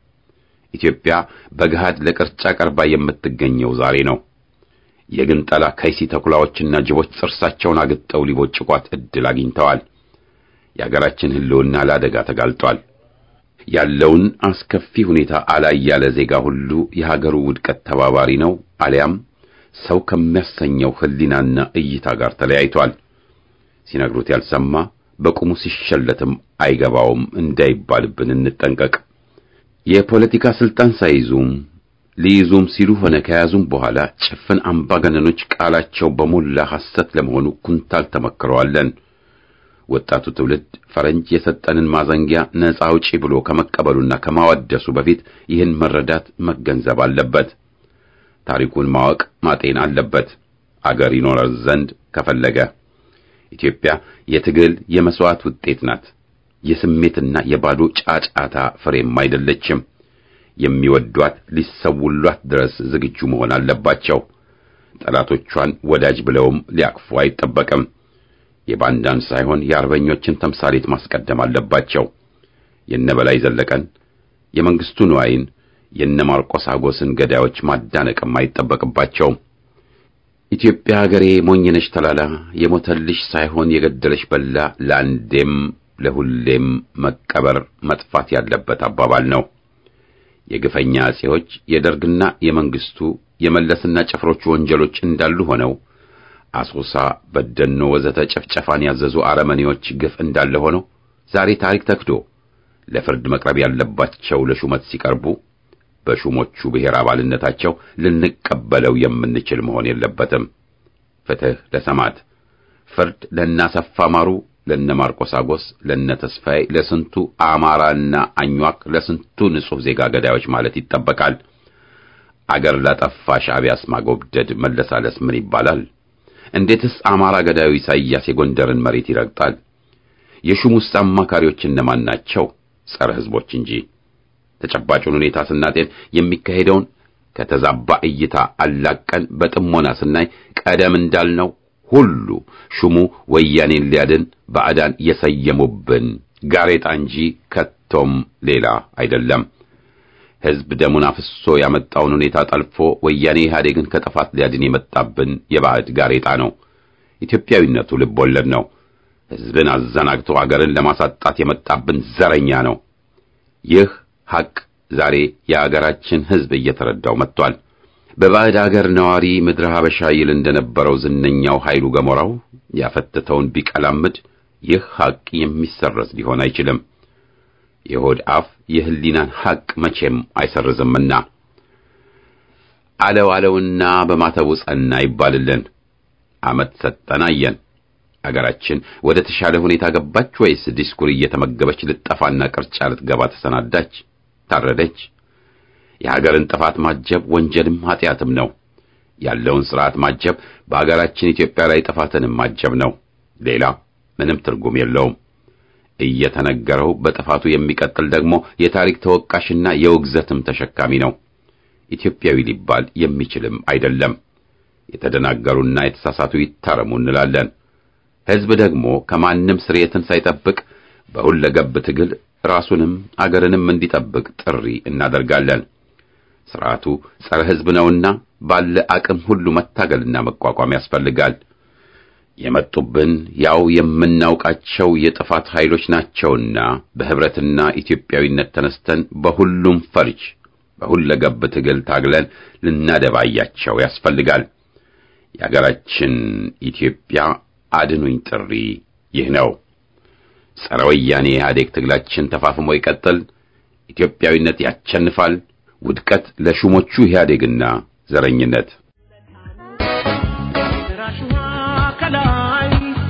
ኢትዮጵያ በገሃድ ለቅርጫ ቀርባ የምትገኘው ዛሬ ነው። የግንጠላ ከይሲ ተኩላዎችና ጅቦች ጥርሳቸውን አግጠው ሊቦጭቋት ዕድል አግኝተዋል። የአገራችን ሕልውና ለአደጋ ተጋልጧል። ያለውን አስከፊ ሁኔታ አላይ ያለ ዜጋ ሁሉ የሀገሩ ውድቀት ተባባሪ ነው፣ አሊያም ሰው ከሚያሰኘው ሕሊናና እይታ ጋር ተለያይቷል። ሲነግሩት ያልሰማ በቁሙ ሲሸለትም አይገባውም እንዳይባልብን እንጠንቀቅ። የፖለቲካ ስልጣን ሳይዙም ሊይዙም ሲሉ ሆነ ከያዙም በኋላ ጭፍን አምባገነኖች ቃላቸው በሞላ ሐሰት ለመሆኑ ኩንታል ተመክረዋለን። ወጣቱ ትውልድ ፈረንጅ የሰጠንን ማዘንጊያ ነፃ አውጪ ብሎ ከመቀበሉና ከማወደሱ በፊት ይህን መረዳት መገንዘብ አለበት። ታሪኩን ማወቅ ማጤን አለበት። አገር ይኖረር ዘንድ ከፈለገ ኢትዮጵያ የትግል የመስዋዕት ውጤት ናት። የስሜትና የባዶ ጫጫታ ፍሬም አይደለችም። የሚወዷት ሊሰውሏት ድረስ ዝግጁ መሆን አለባቸው። ጠላቶቿን ወዳጅ ብለውም ሊያቅፉ አይጠበቅም። የባንዳን ሳይሆን የአርበኞችን ተምሳሌት ማስቀደም አለባቸው። የነበላይ ዘለቀን፣ የመንግስቱ ንዋይን፣ የነ ማርቆስ አጎስን ገዳዮች ማዳነቅም አይጠበቅባቸውም። ኢትዮጵያ ሀገሬ ሞኝነሽ ተላላ የሞተልሽ ሳይሆን የገደለሽ በላ ለአንዴም ለሁሌም መቀበር መጥፋት ያለበት አባባል ነው። የግፈኛ አጼዎች የደርግና የመንግስቱ የመለስና ጭፍሮቹ ወንጀሎች እንዳሉ ሆነው አሶሳ፣ በደኖ ወዘተ ጭፍጨፋን ያዘዙ አረመኔዎች ግፍ እንዳለ ሆነው ዛሬ ታሪክ ተክዶ ለፍርድ መቅረብ ያለባቸው ለሹመት ሲቀርቡ በሹሞቹ ብሔር አባልነታቸው ልንቀበለው የምንችል መሆን የለበትም። ፍትህ ለሰማዕት፣ ፍርድ ለናሰፋ ማሩ፣ ለነ ማርቆስ አጎስ፣ ለነ ተስፋዬ፣ ለስንቱ አማራና አኟክ፣ ለስንቱ ንጹሕ ዜጋ ገዳዮች ማለት ይጠበቃል። አገር ላጠፋ ሻዕቢያስ ማጎብደድ መለሳለስ ምን ይባላል? እንዴትስ አማራ ገዳዩ ኢሳይያስ የጎንደርን መሬት ይረግጣል? የሹሙስ አማካሪዎች እነማን ናቸው? ጸረ ሕዝቦች እንጂ። ተጨባጩን ሁኔታ ስናጤን የሚካሄደውን ከተዛባ እይታ አላቀን በጥሞና ስናይ ቀደም እንዳልነው ሁሉ ሹሙ ወያኔን ሊያድን ባዕዳን የሰየሙብን ጋሬጣ እንጂ ከቶም ሌላ አይደለም። ሕዝብ ደሙን አፍሶ ያመጣውን ሁኔታ ጠልፎ ወያኔ ኢህአዴግን ከጥፋት ሊያድን የመጣብን የባዕድ ጋሬጣ ነው። ኢትዮጵያዊነቱ ልብ ወለድ ነው። ሕዝብን አዘናግቶ አገርን ለማሳጣት የመጣብን ዘረኛ ነው። ይህ ሐቅ ዛሬ የአገራችን ሕዝብ እየተረዳው መጥቷል። በባዕድ አገር ነዋሪ ምድረ ሀበሻ ይል እንደነበረው ዝነኛው ኃይሉ ገሞራው ያፈተተውን ቢቀላምድ ይህ ሐቅ የሚሰረዝ ሊሆን አይችልም። የሆድ አፍ የህሊናን ሐቅ መቼም አይሰርዝምና አለው አለውና በማተቡ ጸና ይባልልን። ዓመት ሰጠን አየን። አገራችን ወደ ተሻለ ሁኔታ ገባች ወይስ ዲስኩር እየተመገበች ልጠፋና ቅርጫ ልትገባ ተሰናዳች? ታረደች? የሀገርን ጥፋት ማጀብ ወንጀልም ኃጢአትም ነው። ያለውን ሥርዓት ማጀብ በአገራችን ኢትዮጵያ ላይ ጥፋትንም ማጀብ ነው። ሌላ ምንም ትርጉም የለውም። እየተነገረው በጥፋቱ የሚቀጥል ደግሞ የታሪክ ተወቃሽና የውግዘትም ተሸካሚ ነው። ኢትዮጵያዊ ሊባል የሚችልም አይደለም። የተደናገሩና የተሳሳቱ ይታረሙ እንላለን። ሕዝብ ደግሞ ከማንም ስርየትን ሳይጠብቅ በሁለገብ ትግል ራሱንም አገርንም እንዲጠብቅ ጥሪ እናደርጋለን። ስርዓቱ ጸረ ሕዝብ ነውና ባለ አቅም ሁሉ መታገልና መቋቋም ያስፈልጋል። የመጡብን ያው የምናውቃቸው የጥፋት ኃይሎች ናቸውና በህብረትና ኢትዮጵያዊነት ተነስተን በሁሉም ፈርጅ በሁለገብ ትግል ታግለን ልናደባያቸው ያስፈልጋል። የአገራችን ኢትዮጵያ አድኑኝ ጥሪ ይህ ነው። ጸረ ወያኔ ኢህአዴግ ትግላችን ተፋፍሞ ይቀጥል። ኢትዮጵያዊነት ያቸንፋል። ውድቀት ለሹሞቹ ኢህአዴግና ዘረኝነት። ራሽዋ ከላይ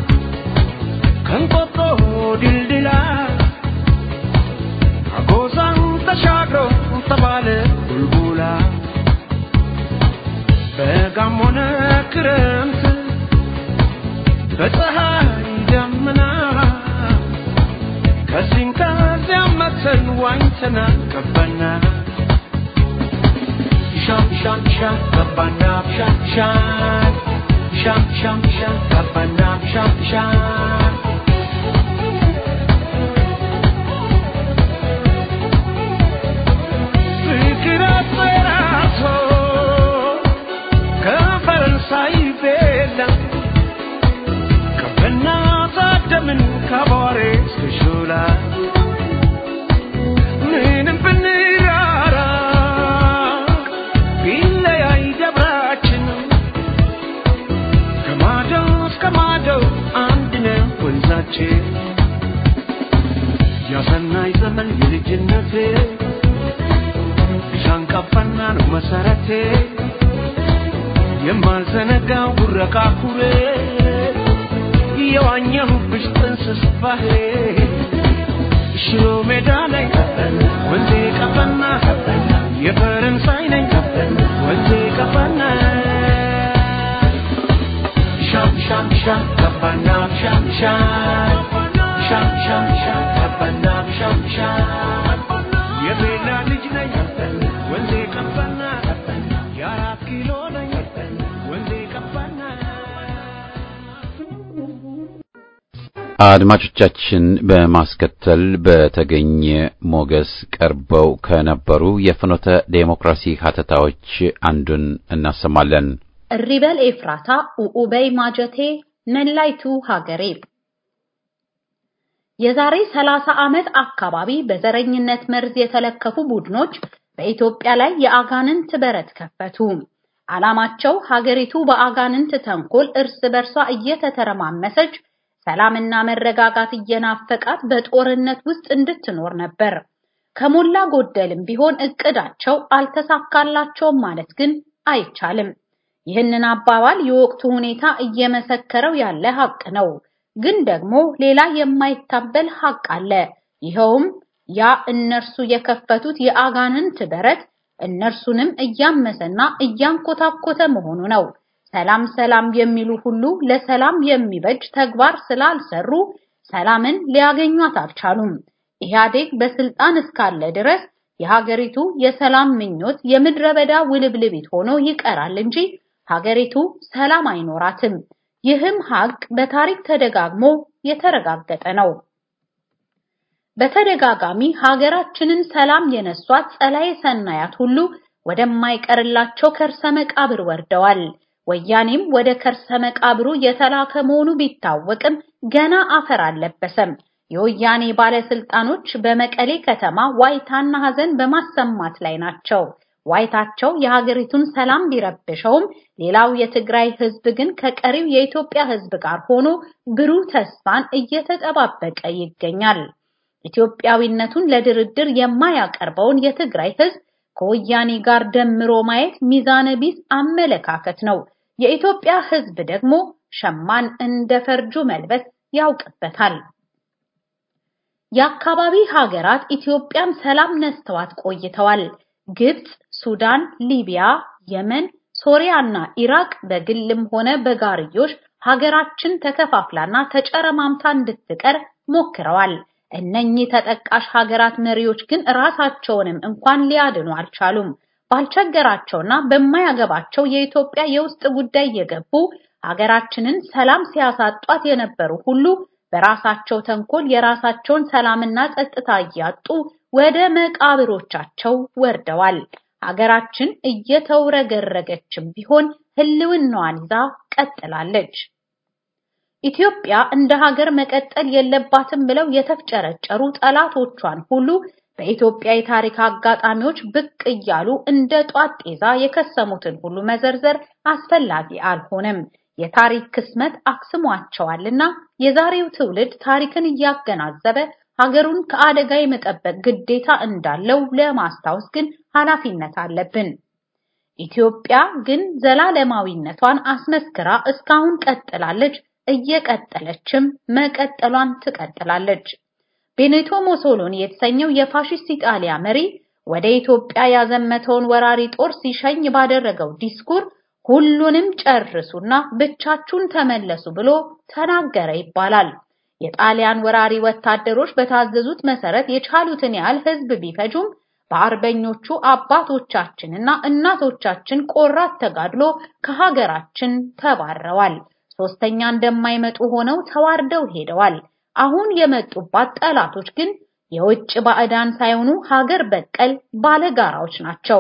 ከንቆጦ ድልድላ አጎዛን ተሻግሮ ተባለ ቡልቡላ በጋም ሆነ ክረምት በፀሐይ ደመና ከዚህም ከዚያም መተን ዋኝተና ገባና ሻም ሻም ሻም ገባና ሻም ሻም ሻም ሻም ሻም ገባና ሻም ሻም ፍቅር አስፈራቶ ከፈረንሳይ ቤላ ከበና ታደምን ከቧሬ እስከ ሾላ ምንም ብንራራ ቢለያይ ደብራችን ከማዶ እስከ ማዶ አንድ ነው ወንዛችን ያሰናይ ዘመን የልጅነቴ ሻንቀፋና ነው መሰረቴ የማልዘነጋው ጉረቃ ኩሬ የዋኘሁብሽ ጥንስስ ባህሬ ሽሮ ሜዳ ላይ ወንዜ ቀፈና የፈረንሳይ ነኝ ወንዜ ቀፈና ሻም ሻም ሻም ቀፈና ሻም ሻም ሻም ሻም ሻም ቀፈና ሻም ሻም የቤላ ልጅ ነኝ ወንዜ ቀፈና የአራት ኪሎ ነኝ ወንዜ ቀፈና አድማጮቻችን በማስከተል በተገኘ ሞገስ ቀርበው ከነበሩ የፍኖተ ዴሞክራሲ ሀተታዎች አንዱን እናሰማለን። እሪበል ኤፍራታ ኡኡበይ ማጀቴ መላይቱ ሀገሬ የዛሬ 30 ዓመት አካባቢ በዘረኝነት መርዝ የተለከፉ ቡድኖች በኢትዮጵያ ላይ የአጋንንት በረት ከፈቱ። ዓላማቸው ሀገሪቱ በአጋንንት ተንኮል እርስ በርሷ እየተተረማመሰች ሰላምና መረጋጋት እየናፈቃት በጦርነት ውስጥ እንድትኖር ነበር። ከሞላ ጎደልም ቢሆን እቅዳቸው አልተሳካላቸውም ማለት ግን አይቻልም። ይህንን አባባል የወቅቱ ሁኔታ እየመሰከረው ያለ ሀቅ ነው። ግን ደግሞ ሌላ የማይታበል ሀቅ አለ። ይኸውም ያ እነርሱ የከፈቱት የአጋንንት በረት እነርሱንም እያመሰና እያንኮታኮተ መሆኑ ነው። ሰላም ሰላም የሚሉ ሁሉ ለሰላም የሚበጅ ተግባር ስላልሰሩ ሰላምን ሊያገኟት አልቻሉም። ኢህአዴግ በስልጣን እስካለ ድረስ የሀገሪቱ የሰላም ምኞት የምድረ በዳ ውልብልቢት ሆኖ ይቀራል እንጂ ሀገሪቱ ሰላም አይኖራትም። ይህም ሀቅ በታሪክ ተደጋግሞ የተረጋገጠ ነው። በተደጋጋሚ ሀገራችንን ሰላም የነሷት ጸላዬ ሰናያት ሁሉ ወደማይቀርላቸው ከርሰ መቃብር ወርደዋል። ወያኔም ወደ ከርሰ መቃብሩ የተላከ መሆኑ ቢታወቅም ገና አፈር አልለበሰም። የወያኔ ባለስልጣኖች በመቀሌ ከተማ ዋይታና ሀዘን በማሰማት ላይ ናቸው። ዋይታቸው የሀገሪቱን ሰላም ቢረብሸውም ሌላው የትግራይ ህዝብ ግን ከቀሪው የኢትዮጵያ ህዝብ ጋር ሆኖ ብሩህ ተስፋን እየተጠባበቀ ይገኛል። ኢትዮጵያዊነቱን ለድርድር የማያቀርበውን የትግራይ ህዝብ ከወያኔ ጋር ደምሮ ማየት ሚዛነ ቢስ አመለካከት ነው። የኢትዮጵያ ህዝብ ደግሞ ሸማን እንደ ፈርጁ መልበስ ያውቅበታል። የአካባቢ ሀገራት ኢትዮጵያን ሰላም ነስተዋት ቆይተዋል። ግብጽ፣ ሱዳን፣ ሊቢያ፣ የመን፣ ሶሪያና ኢራቅ በግልም ሆነ በጋርዮሽ ሀገራችን ተከፋፍላና ተጨረማምታ እንድትቀር ሞክረዋል። እነኚህ ተጠቃሽ ሀገራት መሪዎች ግን ራሳቸውንም እንኳን ሊያድኑ አልቻሉም። ባልቸገራቸውና በማያገባቸው የኢትዮጵያ የውስጥ ጉዳይ የገቡ ሀገራችንን ሰላም ሲያሳጧት የነበሩ ሁሉ በራሳቸው ተንኮል የራሳቸውን ሰላምና ጸጥታ እያጡ ወደ መቃብሮቻቸው ወርደዋል። ሀገራችን እየተውረገረገችም ቢሆን ህልውናዋን ይዛ ቀጥላለች። ኢትዮጵያ እንደ ሀገር መቀጠል የለባትም ብለው የተፍጨረጨሩ ጠላቶቿን ሁሉ በኢትዮጵያ የታሪክ አጋጣሚዎች ብቅ እያሉ እንደ ጧት ጤዛ የከሰሙትን ሁሉ መዘርዘር አስፈላጊ አልሆነም። የታሪክ ክስመት አክስሟቸዋልና የዛሬው ትውልድ ታሪክን እያገናዘበ ሀገሩን ከአደጋ የመጠበቅ ግዴታ እንዳለው ለማስታወስ ግን ኃላፊነት አለብን። ኢትዮጵያ ግን ዘላለማዊነቷን አስመስክራ እስካሁን ቀጥላለች፣ እየቀጠለችም መቀጠሏን ትቀጥላለች። ቤኔቶ ሞሶሎኒ የተሰኘው የፋሺስት ኢጣሊያ መሪ ወደ ኢትዮጵያ ያዘመተውን ወራሪ ጦር ሲሸኝ ባደረገው ዲስኩር ሁሉንም ጨርሱና ብቻችሁን ተመለሱ ብሎ ተናገረ ይባላል። የጣሊያን ወራሪ ወታደሮች በታዘዙት መሰረት የቻሉትን ያህል ህዝብ ቢፈጁም በአርበኞቹ አባቶቻችንና እናቶቻችን ቆራት ተጋድሎ ከሀገራችን ተባረዋል። ሶስተኛ እንደማይመጡ ሆነው ተዋርደው ሄደዋል። አሁን የመጡባት ጠላቶች ግን የውጭ ባዕዳን ሳይሆኑ ሀገር በቀል ባለጋራዎች ናቸው።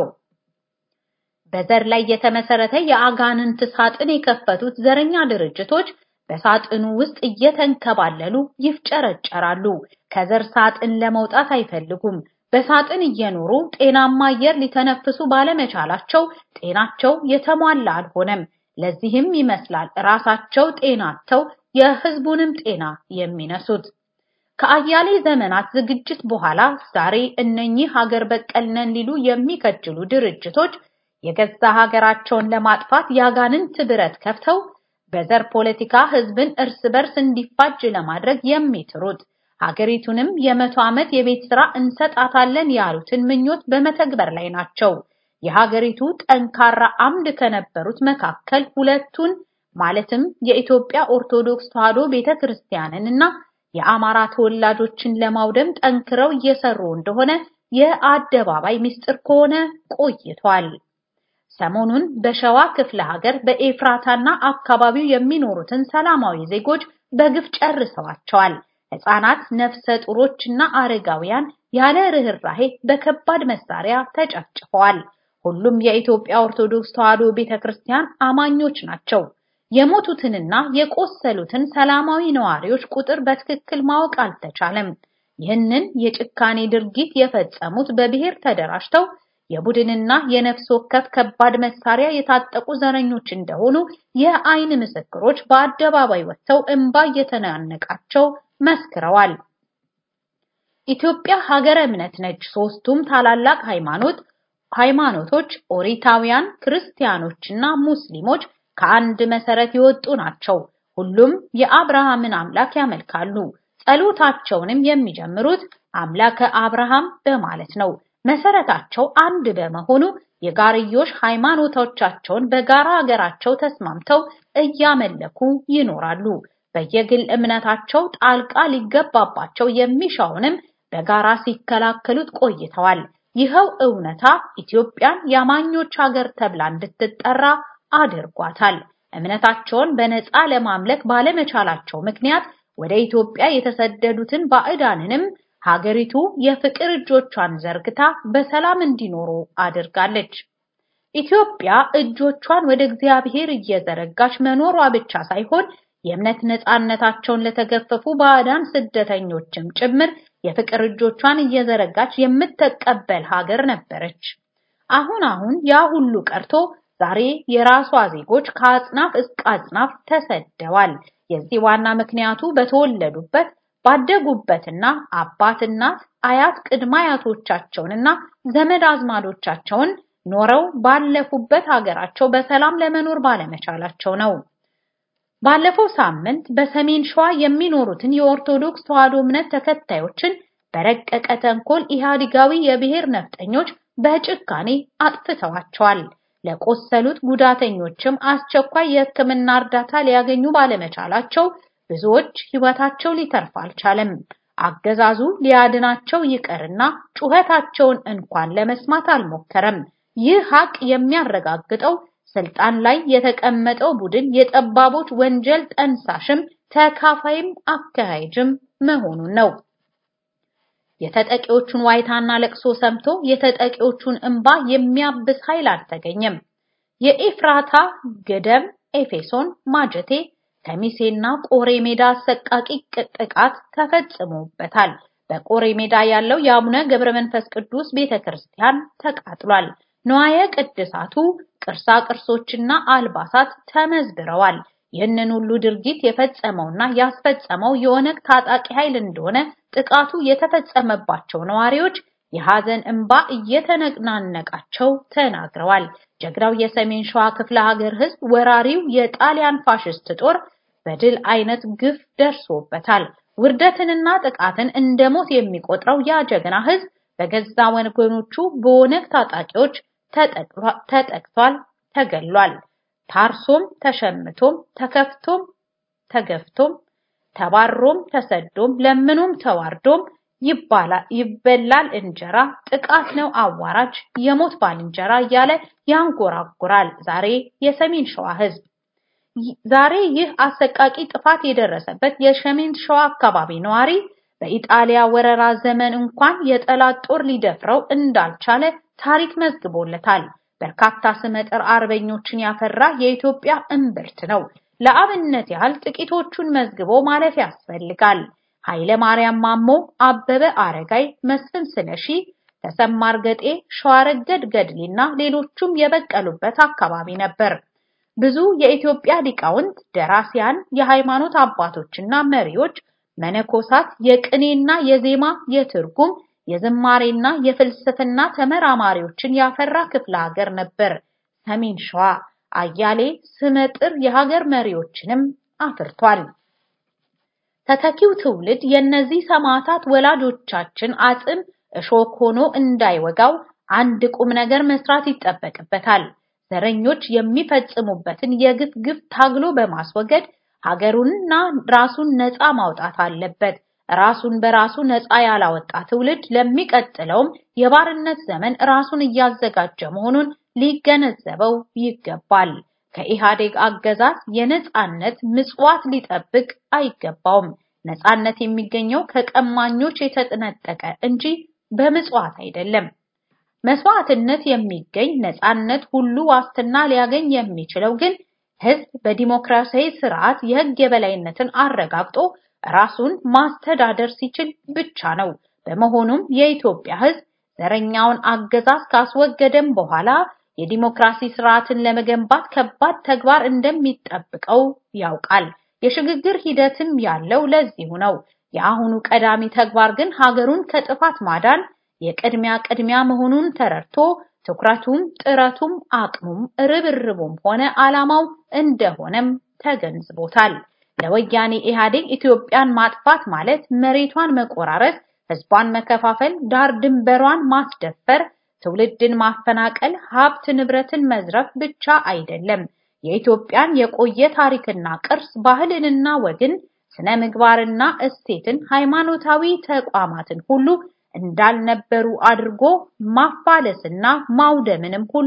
በዘር ላይ የተመሰረተ የአጋንንት ሳጥን የከፈቱት ዘረኛ ድርጅቶች በሳጥኑ ውስጥ እየተንከባለሉ ይፍጨረጨራሉ። ከዘር ሳጥን ለመውጣት አይፈልጉም። በሳጥን እየኖሩ ጤናማ አየር ሊተነፍሱ ባለመቻላቸው ጤናቸው የተሟላ አልሆነም። ለዚህም ይመስላል ራሳቸው ጤናቸው የህዝቡንም ጤና የሚነሱት። ከአያሌ ዘመናት ዝግጅት በኋላ ዛሬ እነኚህ ሀገር በቀል ነን ሊሉ የሚከጅሉ ድርጅቶች የገዛ ሀገራቸውን ለማጥፋት ያጋንንት ብረት ከፍተው በዘር ፖለቲካ ህዝብን እርስ በርስ እንዲፋጅ ለማድረግ የሚጥሩት ሀገሪቱንም የመቶ ዓመት የቤት ስራ እንሰጣታለን ያሉትን ምኞት በመተግበር ላይ ናቸው። የሀገሪቱ ጠንካራ አምድ ከነበሩት መካከል ሁለቱን ማለትም የኢትዮጵያ ኦርቶዶክስ ተዋሕዶ ቤተክርስቲያንን እና የአማራ ተወላጆችን ለማውደም ጠንክረው እየሰሩ እንደሆነ የአደባባይ ምስጢር ከሆነ ቆይቷል። ሰሞኑን በሸዋ ክፍለ ሀገር በኤፍራታና አካባቢው የሚኖሩትን ሰላማዊ ዜጎች በግፍ ጨርሰዋቸዋል። ህፃናት፣ ነፍሰ ጡሮችና አረጋውያን ያለ ርህራሄ በከባድ መሳሪያ ተጨፍጭፈዋል። ሁሉም የኢትዮጵያ ኦርቶዶክስ ተዋሕዶ ቤተክርስቲያን አማኞች ናቸው። የሞቱትንና የቆሰሉትን ሰላማዊ ነዋሪዎች ቁጥር በትክክል ማወቅ አልተቻለም። ይህንን የጭካኔ ድርጊት የፈጸሙት በብሔር ተደራጅተው የቡድንና የነፍስ ወከፍ ከባድ መሳሪያ የታጠቁ ዘረኞች እንደሆኑ የአይን ምስክሮች በአደባባይ ወጥተው እንባ እየተናነቃቸው መስክረዋል። ኢትዮጵያ ሀገረ እምነት ነች። ሶስቱም ታላላቅ ሃይማኖት ሃይማኖቶች ኦሪታውያን፣ ክርስቲያኖችና ሙስሊሞች ከአንድ መሰረት የወጡ ናቸው። ሁሉም የአብርሃምን አምላክ ያመልካሉ። ጸሎታቸውንም የሚጀምሩት አምላከ አብርሃም በማለት ነው። መሰረታቸው አንድ በመሆኑ የጋርዮሽ ሃይማኖቶቻቸውን በጋራ ሀገራቸው ተስማምተው እያመለኩ ይኖራሉ። በየግል እምነታቸው ጣልቃ ሊገባባቸው የሚሻውንም በጋራ ሲከላከሉት ቆይተዋል። ይኸው እውነታ ኢትዮጵያን የአማኞች ሀገር ተብላ እንድትጠራ አድርጓታል። እምነታቸውን በነፃ ለማምለክ ባለመቻላቸው ምክንያት ወደ ኢትዮጵያ የተሰደዱትን ባዕዳንንም ሀገሪቱ የፍቅር እጆቿን ዘርግታ በሰላም እንዲኖሩ አድርጋለች። ኢትዮጵያ እጆቿን ወደ እግዚአብሔር እየዘረጋች መኖሯ ብቻ ሳይሆን የእምነት ነፃነታቸውን ለተገፈፉ ባዕዳን ስደተኞችም ጭምር የፍቅር እጆቿን እየዘረጋች የምትቀበል ሀገር ነበረች። አሁን አሁን ያ ሁሉ ቀርቶ ዛሬ የራሷ ዜጎች ከአጽናፍ እስከ አጽናፍ ተሰደዋል። የዚህ ዋና ምክንያቱ በተወለዱበት ባደጉበትና አባት እናት አያት ቅድመ አያቶቻቸውንና ዘመድ አዝማዶቻቸውን ኖረው ባለፉበት ሀገራቸው በሰላም ለመኖር ባለመቻላቸው ነው። ባለፈው ሳምንት በሰሜን ሸዋ የሚኖሩትን የኦርቶዶክስ ተዋሕዶ እምነት ተከታዮችን በረቀቀ ተንኮል ኢህአዲጋዊ የብሔር ነፍጠኞች በጭካኔ አጥፍተዋቸዋል። ለቆሰሉት ጉዳተኞችም አስቸኳይ የሕክምና እርዳታ ሊያገኙ ባለመቻላቸው ብዙዎች ሕይወታቸው ሊተርፍ አልቻለም። አገዛዙ ሊያድናቸው ይቀርና ጩኸታቸውን እንኳን ለመስማት አልሞከረም። ይህ ሀቅ የሚያረጋግጠው ስልጣን ላይ የተቀመጠው ቡድን የጠባቦች ወንጀል ጠንሳሽም ተካፋይም አካሄጅም መሆኑን ነው። የተጠቂዎቹን ዋይታና ለቅሶ ሰምቶ የተጠቂዎቹን እንባ የሚያብስ ኃይል አልተገኘም። የኤፍራታ ገደም፣ ኤፌሶን፣ ማጀቴ፣ ከሚሴና ቆሬ ሜዳ አሰቃቂ ጥቃት ተፈጽሞበታል። በቆሬ ሜዳ ያለው የአቡነ ገብረ መንፈስ ቅዱስ ቤተክርስቲያን ተቃጥሏል። ንዋየ ቅድሳቱ ቅርሳ ቅርሶችና አልባሳት ተመዝብረዋል። ይህንን ሁሉ ድርጊት የፈጸመውና ያስፈጸመው የኦነግ ታጣቂ ኃይል እንደሆነ ጥቃቱ የተፈጸመባቸው ነዋሪዎች የሐዘን እንባ እየተነናነቃቸው ተናግረዋል። ጀግናው የሰሜን ሸዋ ክፍለ ሀገር ህዝብ ወራሪው የጣሊያን ፋሽስት ጦር በድል አይነት ግፍ ደርሶበታል። ውርደትንና ጥቃትን እንደ ሞት የሚቆጥረው ያ ጀግና ህዝብ በገዛ ወገኖቹ በኦነግ ታጣቂዎች ተጠቅቷል፣ ተገሏል። ታርሶም ተሸምቶም ተከፍቶም ተገፍቶም ተባሮም ተሰዶም ለምኖም ተዋርዶም ይበላል እንጀራ ጥቃት ነው አዋራጅ የሞት ባልንጀራ እያለ ያንጎራጉራል። ዛሬ የሰሜን ሸዋ ህዝብ ዛሬ ይህ አሰቃቂ ጥፋት የደረሰበት የሰሜን ሸዋ አካባቢ ነዋሪ በኢጣሊያ ወረራ ዘመን እንኳን የጠላት ጦር ሊደፍረው እንዳልቻለ ታሪክ መዝግቦለታል። በርካታ ስመጥር አርበኞችን ያፈራ የኢትዮጵያ እምብርት ነው። ለአብነት ያህል ጥቂቶቹን መዝግቦ ማለፍ ያስፈልጋል። ኃይለ ማርያም ማሞ፣ አበበ አረጋይ፣ መስፍን ስለሺ፣ ተሰማ እርገጤ፣ ሸዋረገድ ገድሌና ሌሎቹም የበቀሉበት አካባቢ ነበር። ብዙ የኢትዮጵያ ሊቃውንት፣ ደራሲያን፣ የሃይማኖት አባቶችና መሪዎች፣ መነኮሳት፣ የቅኔና የዜማ የትርጉም የዝማሬና የፍልስፍና ተመራማሪዎችን ያፈራ ክፍለ ሀገር ነበር ሰሜን ሸዋ። አያሌ ስመጥር የሀገር መሪዎችንም አፍርቷል። ተተኪው ትውልድ የእነዚህ ሰማዕታት ወላጆቻችን አጽም እሾክ ሆኖ እንዳይወጋው አንድ ቁም ነገር መስራት ይጠበቅበታል። ዘረኞች የሚፈጽሙበትን የግፍ ግፍ ታግሎ በማስወገድ ሀገሩንና ራሱን ነፃ ማውጣት አለበት። ራሱን በራሱ ነፃ ያላወጣ ትውልድ ለሚቀጥለውም የባርነት ዘመን ራሱን እያዘጋጀ መሆኑን ሊገነዘበው ይገባል። ከኢህአዴግ አገዛዝ የነፃነት ምጽዋት ሊጠብቅ አይገባውም። ነፃነት የሚገኘው ከቀማኞች የተጠነጠቀ እንጂ በምጽዋት አይደለም። መስዋዕትነት የሚገኝ ነፃነት ሁሉ ዋስትና ሊያገኝ የሚችለው ግን ህዝብ በዲሞክራሲያዊ ስርዓት የህግ የበላይነትን አረጋግጦ ራሱን ማስተዳደር ሲችል ብቻ ነው። በመሆኑም የኢትዮጵያ ህዝብ ዘረኛውን አገዛዝ ካስወገደም በኋላ የዲሞክራሲ ስርዓትን ለመገንባት ከባድ ተግባር እንደሚጠብቀው ያውቃል። የሽግግር ሂደትም ያለው ለዚሁ ነው። የአሁኑ ቀዳሚ ተግባር ግን ሀገሩን ከጥፋት ማዳን የቅድሚያ ቅድሚያ መሆኑን ተረድቶ ትኩረቱም ጥረቱም አቅሙም ርብርቡም ሆነ ዓላማው እንደሆነም ተገንዝቦታል። ለወያኔ ኢህአዴግ ኢትዮጵያን ማጥፋት ማለት መሬቷን መቆራረጥ፣ ህዝቧን መከፋፈል፣ ዳር ድንበሯን ማስደፈር፣ ትውልድን ማፈናቀል፣ ሀብት ንብረትን መዝረፍ ብቻ አይደለም። የኢትዮጵያን የቆየ ታሪክና ቅርስ፣ ባህልንና ወግን፣ ስነ ምግባርና እሴትን፣ ሃይማኖታዊ ተቋማትን ሁሉ እንዳልነበሩ አድርጎ ማፋለስና ማውደምንም ሁሉ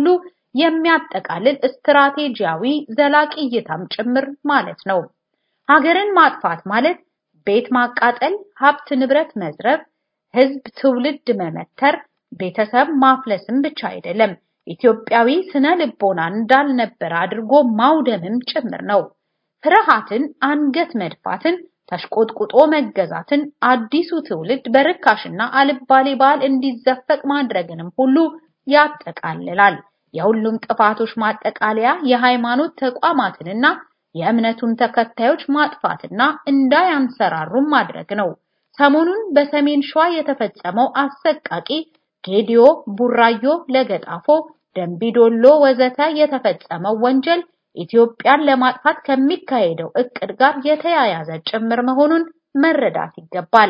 የሚያጠቃልል ስትራቴጂያዊ ዘላቂ እይታም ጭምር ማለት ነው። ሀገርን ማጥፋት ማለት ቤት ማቃጠል፣ ሀብት ንብረት መዝረፍ፣ ህዝብ ትውልድ መመተር፣ ቤተሰብ ማፍለስም ብቻ አይደለም። ኢትዮጵያዊ ስነ ልቦና እንዳልነበረ አድርጎ ማውደምም ጭምር ነው። ፍርሃትን፣ አንገት መድፋትን፣ ተሽቆጥቁጦ መገዛትን፣ አዲሱ ትውልድ በርካሽና አልባሌ ባህል እንዲዘፈቅ ማድረግንም ሁሉ ያጠቃልላል። የሁሉም ጥፋቶች ማጠቃለያ የሃይማኖት ተቋማትንና የእምነቱን ተከታዮች ማጥፋትና እንዳያንሰራሩም ማድረግ ነው። ሰሞኑን በሰሜን ሸዋ የተፈጸመው አሰቃቂ ጌዲዮ፣ ቡራዮ፣ ለገጣፎ፣ ደንቢዶሎ ወዘተ የተፈጸመው ወንጀል ኢትዮጵያን ለማጥፋት ከሚካሄደው እቅድ ጋር የተያያዘ ጭምር መሆኑን መረዳት ይገባል።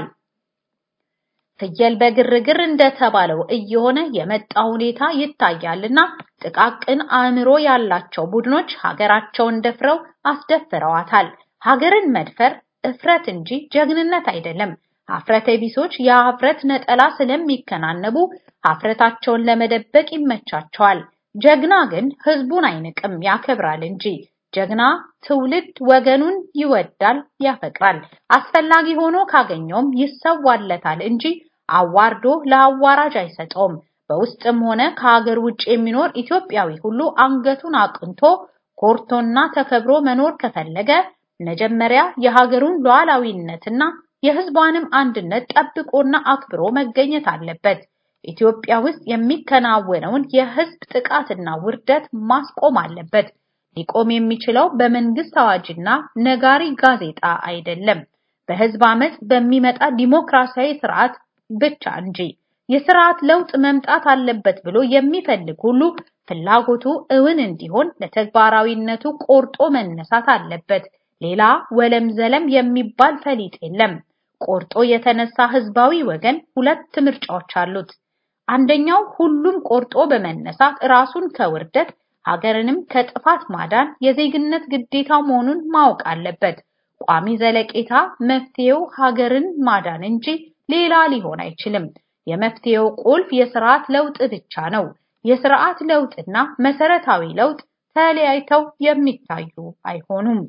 ፍየል በግርግር እንደተባለው እየሆነ የመጣ ሁኔታ ይታያልና ጥቃቅን አእምሮ ያላቸው ቡድኖች ሀገራቸውን ደፍረው አስደፍረዋታል። ሀገርን መድፈር እፍረት እንጂ ጀግንነት አይደለም። ሀፍረተ ቢሶች የሀፍረት ነጠላ ስለሚከናነቡ ሀፍረታቸውን ለመደበቅ ይመቻቸዋል። ጀግና ግን ህዝቡን አይንቅም፣ ያከብራል እንጂ። ጀግና ትውልድ ወገኑን ይወዳል፣ ያፈቅራል። አስፈላጊ ሆኖ ካገኘውም ይሰዋለታል እንጂ አዋርዶ ለአዋራጅ አይሰጠውም። በውስጥም ሆነ ከሀገር ውጭ የሚኖር ኢትዮጵያዊ ሁሉ አንገቱን አቅንቶ ኮርቶና ተከብሮ መኖር ከፈለገ መጀመሪያ የሀገሩን ሉዓላዊነትና የህዝቧንም አንድነት ጠብቆና አክብሮ መገኘት አለበት። ኢትዮጵያ ውስጥ የሚከናወነውን የህዝብ ጥቃትና ውርደት ማስቆም አለበት። ሊቆም የሚችለው በመንግስት አዋጅና ነጋሪ ጋዜጣ አይደለም፣ በህዝብ አመፅ በሚመጣ ዲሞክራሲያዊ ስርዓት ብቻ እንጂ። የስርዓት ለውጥ መምጣት አለበት ብሎ የሚፈልግ ሁሉ ፍላጎቱ እውን እንዲሆን ለተግባራዊነቱ ቆርጦ መነሳት አለበት። ሌላ ወለም ዘለም የሚባል ፈሊጥ የለም። ቆርጦ የተነሳ ህዝባዊ ወገን ሁለት ምርጫዎች አሉት። አንደኛው ሁሉም ቆርጦ በመነሳት ራሱን ከውርደት ሀገርንም ከጥፋት ማዳን የዜግነት ግዴታው መሆኑን ማወቅ አለበት። ቋሚ ዘለቄታ መፍትሄው ሀገርን ማዳን እንጂ ሌላ ሊሆን አይችልም። የመፍትሄው ቁልፍ የስርዓት ለውጥ ብቻ ነው። የስርዓት ለውጥና መሰረታዊ ለውጥ ተለያይተው የሚታዩ አይሆኑም።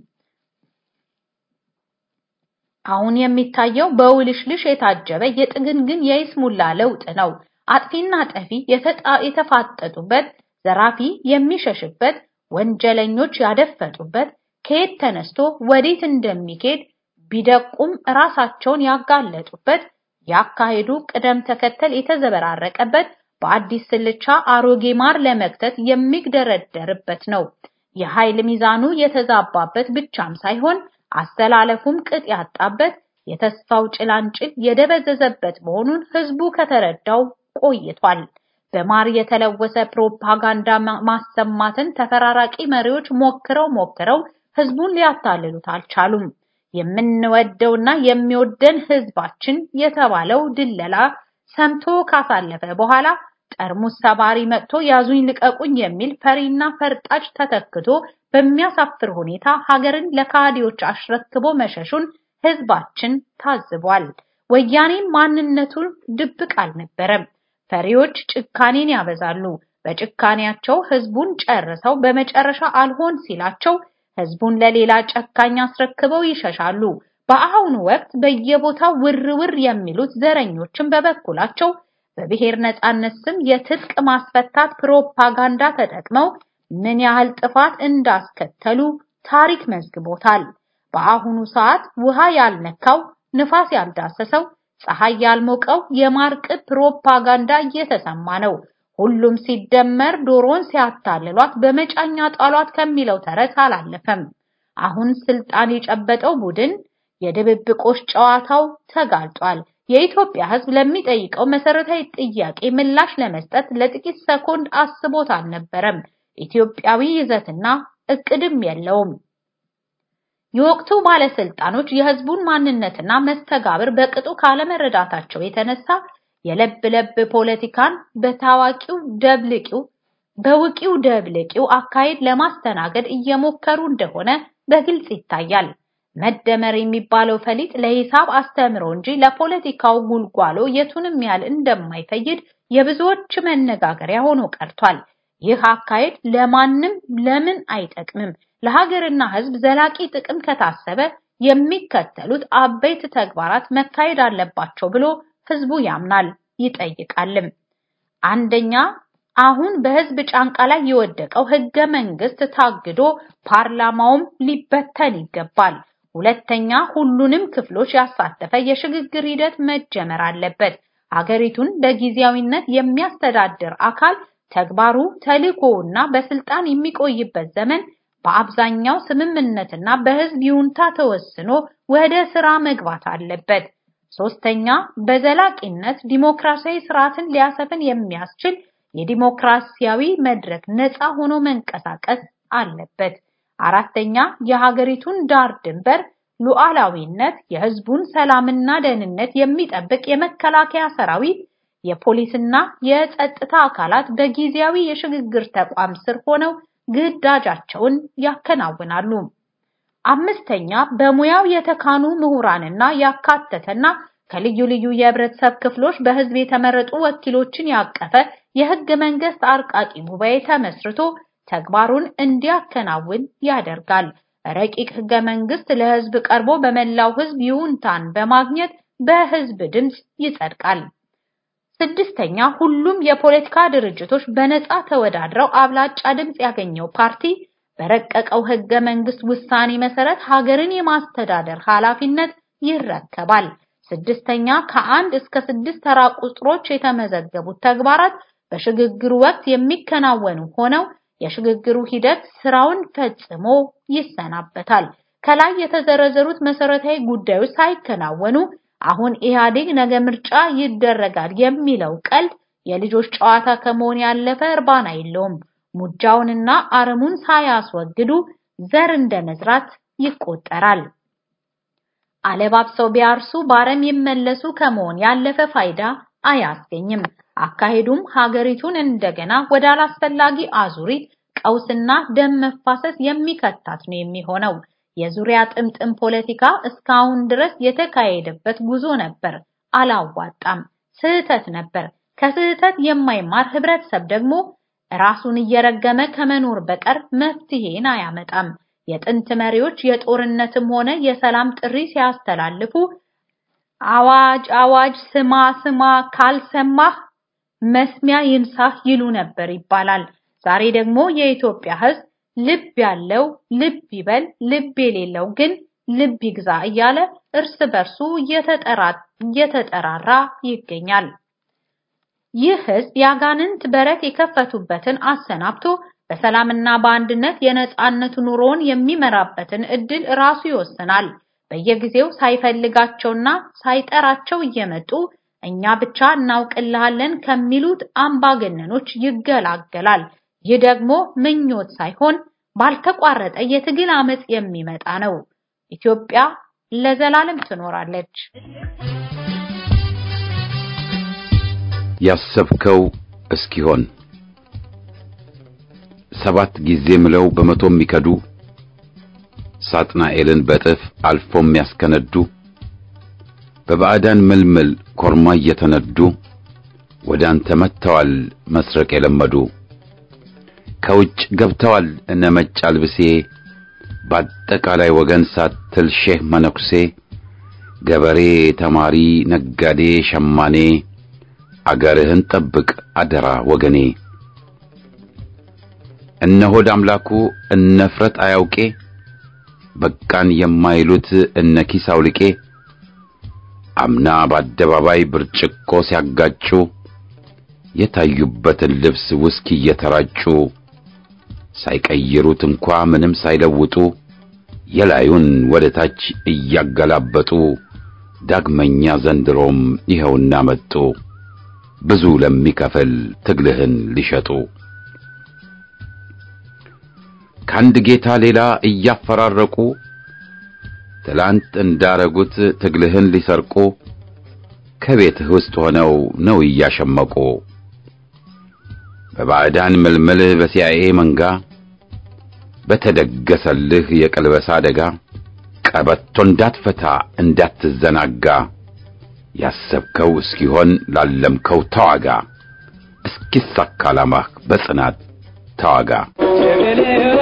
አሁን የሚታየው በውልሽልሽ የታጀበ የጥግንግን የይስሙላ ለውጥ ነው። አጥፊና ጠፊ የተፋጠጡበት፣ ዘራፊ የሚሸሽበት፣ ወንጀለኞች ያደፈጡበት፣ ከየት ተነስቶ ወዴት እንደሚኬድ ቢደቁም ራሳቸውን ያጋለጡበት፣ ያካሄዱ ቅደም ተከተል የተዘበራረቀበት፣ በአዲስ ስልቻ አሮጌ ማር ለመክተት የሚግደረደርበት ነው። የኃይል ሚዛኑ የተዛባበት ብቻም ሳይሆን አስተላለፉም ቅጥ ያጣበት የተስፋው ጭላንጭል የደበዘዘበት መሆኑን ህዝቡ ከተረዳው ቆይቷል። በማር የተለወሰ ፕሮፓጋንዳ ማሰማትን ተፈራራቂ መሪዎች ሞክረው ሞክረው ህዝቡን ሊያታልሉት አልቻሉም። የምንወደውና የሚወደን ህዝባችን የተባለው ድለላ ሰምቶ ካሳለፈ በኋላ ጠርሙስ ሰባሪ መጥቶ ያዙኝ ልቀቁኝ የሚል ፈሪና ፈርጣጭ ተተክቶ በሚያሳፍር ሁኔታ ሀገርን ለካዲዎች አሽረክቦ መሸሹን ህዝባችን ታዝቧል። ወያኔም ማንነቱን ድብቅ አልነበረም። ፈሪዎች ጭካኔን ያበዛሉ። በጭካኔያቸው ህዝቡን ጨርሰው በመጨረሻ አልሆን ሲላቸው ህዝቡን ለሌላ ጨካኝ አስረክበው ይሸሻሉ። በአሁኑ ወቅት በየቦታው ውር ውር የሚሉት ዘረኞችን በበኩላቸው በብሔር ነጻነት ስም የትጥቅ ማስፈታት ፕሮፓጋንዳ ተጠቅመው ምን ያህል ጥፋት እንዳስከተሉ ታሪክ መዝግቦታል። በአሁኑ ሰዓት ውሃ ያልነካው ንፋስ ያልዳሰሰው ፀሐይ ያልሞቀው የማርቅብ ፕሮፓጋንዳ እየተሰማ ነው። ሁሉም ሲደመር ዶሮን ሲያታልሏት በመጫኛ ጣሏት ከሚለው ተረት አላለፈም። አሁን ስልጣን የጨበጠው ቡድን የድብብቆሽ ጨዋታው ተጋልጧል። የኢትዮጵያ ሕዝብ ለሚጠይቀው መሰረታዊ ጥያቄ ምላሽ ለመስጠት ለጥቂት ሰኮንድ አስቦት አልነበረም። ኢትዮጵያዊ ይዘትና እቅድም የለውም። የወቅቱ ባለስልጣኖች የህዝቡን ማንነትና መስተጋብር በቅጡ ካለመረዳታቸው የተነሳ የለብ ለብ ፖለቲካን በታዋቂው ደብልቂው በውቂው ደብልቂው አካሄድ ለማስተናገድ እየሞከሩ እንደሆነ በግልጽ ይታያል። መደመር የሚባለው ፈሊጥ ለሂሳብ አስተምሮ እንጂ ለፖለቲካው ጉልጓሎ የቱንም ያህል እንደማይፈይድ የብዙዎች መነጋገሪያ ሆኖ ቀርቷል። ይህ አካሄድ ለማንም ለምን አይጠቅምም? ለሀገርና ህዝብ ዘላቂ ጥቅም ከታሰበ የሚከተሉት አበይት ተግባራት መካሄድ አለባቸው ብሎ ህዝቡ ያምናል ይጠይቃልም። አንደኛ፣ አሁን በህዝብ ጫንቃ ላይ የወደቀው ህገ መንግስት ታግዶ ፓርላማውም ሊበተን ይገባል። ሁለተኛ፣ ሁሉንም ክፍሎች ያሳተፈ የሽግግር ሂደት መጀመር አለበት። ሀገሪቱን በጊዜያዊነት የሚያስተዳድር አካል ተግባሩ ተልእኮውና በስልጣን የሚቆይበት ዘመን በአብዛኛው ስምምነትና በህዝብ ይሁንታ ተወስኖ ወደ ስራ መግባት አለበት። ሶስተኛ በዘላቂነት ዲሞክራሲያዊ ስርዓትን ሊያሰፍን የሚያስችል የዲሞክራሲያዊ መድረክ ነፃ ሆኖ መንቀሳቀስ አለበት። አራተኛ የሀገሪቱን ዳር ድንበር ሉዓላዊነት፣ የህዝቡን ሰላምና ደህንነት የሚጠብቅ የመከላከያ ሰራዊት፣ የፖሊስና የጸጥታ አካላት በጊዜያዊ የሽግግር ተቋም ስር ሆነው ግዳጃቸውን ያከናውናሉ። አምስተኛ በሙያው የተካኑ ምሁራንና ያካተተና ከልዩ ልዩ የህብረተሰብ ክፍሎች በህዝብ የተመረጡ ወኪሎችን ያቀፈ የህገ መንግስት አርቃቂ ጉባኤ ተመስርቶ ተግባሩን እንዲያከናውን ያደርጋል። ረቂቅ ህገ መንግስት ለህዝብ ቀርቦ በመላው ህዝብ ይሁንታን በማግኘት በህዝብ ድምፅ ይጸድቃል። ስድስተኛ ሁሉም የፖለቲካ ድርጅቶች በነፃ ተወዳድረው አብላጫ ድምፅ ያገኘው ፓርቲ በረቀቀው ህገ መንግስት ውሳኔ መሰረት ሀገርን የማስተዳደር ኃላፊነት ይረከባል። ስድስተኛ ከአንድ እስከ ስድስት ተራ ቁጥሮች የተመዘገቡት ተግባራት በሽግግሩ ወቅት የሚከናወኑ ሆነው የሽግግሩ ሂደት ስራውን ፈጽሞ ይሰናበታል። ከላይ የተዘረዘሩት መሰረታዊ ጉዳዮች ሳይከናወኑ አሁን ኢህአዴግ ነገ ምርጫ ይደረጋል የሚለው ቀልድ የልጆች ጨዋታ ከመሆን ያለፈ እርባና የለውም። ሙጃውንና አረሙን ሳያስወግዱ ዘር እንደመዝራት ይቆጠራል። አለባብሰው ቢያርሱ ባረም ይመለሱ ከመሆን ያለፈ ፋይዳ አያስገኝም። አካሄዱም ሀገሪቱን እንደገና ወደ አላስፈላጊ አዙሪት ቀውስና ደም መፋሰስ የሚከታት ነው የሚሆነው። የዙሪያ ጥምጥም ፖለቲካ እስካሁን ድረስ የተካሄደበት ጉዞ ነበር፣ አላዋጣም፣ ስህተት ነበር። ከስህተት የማይማር ህብረተሰብ ደግሞ ራሱን እየረገመ ከመኖር በቀር መፍትሄን አያመጣም። የጥንት መሪዎች የጦርነትም ሆነ የሰላም ጥሪ ሲያስተላልፉ አዋጅ አዋጅ ስማ ስማ ካልሰማህ መስሚያ ይንሳህ ይሉ ነበር ይባላል። ዛሬ ደግሞ የኢትዮጵያ ህዝብ ልብ ያለው ልብ ይበል፣ ልብ የሌለው ግን ልብ ይግዛ እያለ እርስ በርሱ እየተጠራራ ይገኛል። ይህ ህዝብ ያጋንንት በረት የከፈቱበትን አሰናብቶ በሰላምና በአንድነት የነጻነት ኑሮውን የሚመራበትን እድል ራሱ ይወስናል። በየጊዜው ሳይፈልጋቸውና ሳይጠራቸው እየመጡ እኛ ብቻ እናውቅልሃለን ከሚሉት አምባገነኖች ይገላገላል። ይህ ደግሞ ምኞት ሳይሆን ባልተቋረጠ የትግል አመጽ የሚመጣ ነው። ኢትዮጵያ ለዘላለም ትኖራለች። ያሰብከው እስኪሆን ሰባት ጊዜ ምለው በመቶ የሚከዱ ሳጥናኤልን በጥፍ አልፎ የሚያስከነዱ በባዕዳን ምልምል ኮርማ እየተነዱ ወደ አንተ መጥተዋል መስረቅ የለመዱ ከውጭ ገብተዋል እነ መጭ አልብሴ በአጠቃላይ ወገን ሳትል ሼህ መነኩሴ ገበሬ፣ ተማሪ፣ ነጋዴ፣ ሸማኔ አገርህን ጠብቅ አደራ ወገኔ። እነ ሆድ አምላኩ እነ ፍረት አያውቄ በቃን የማይሉት እነ ኪስ አውልቄ አምና በአደባባይ ብርጭቆ ሲያጋጩ የታዩበትን ልብስ ውስኪ እየተራጩ ሳይቀይሩት እንኳ ምንም ሳይለውጡ የላዩን ወደ ታች እያገላበጡ ዳግመኛ ዘንድሮም ይኸውና መጡ ብዙ ለሚከፍል ትግልህን ሊሸጡ ከአንድ ጌታ ሌላ እያፈራረቁ ትላንት እንዳረጉት ትግልህን ሊሰርቁ ከቤትህ ውስጥ ሆነው ነው እያሸመቁ በባዕዳን ምልምል በሲአይኤ መንጋ በተደገሰልህ የቀልበሳ አደጋ ቀበቶ እንዳትፈታ እንዳትዘናጋ ያሰብከው እስኪሆን ላለምከው ተዋጋ እስኪሳካ ዓላማህ በጽናት ተዋጋ። ጀበሌው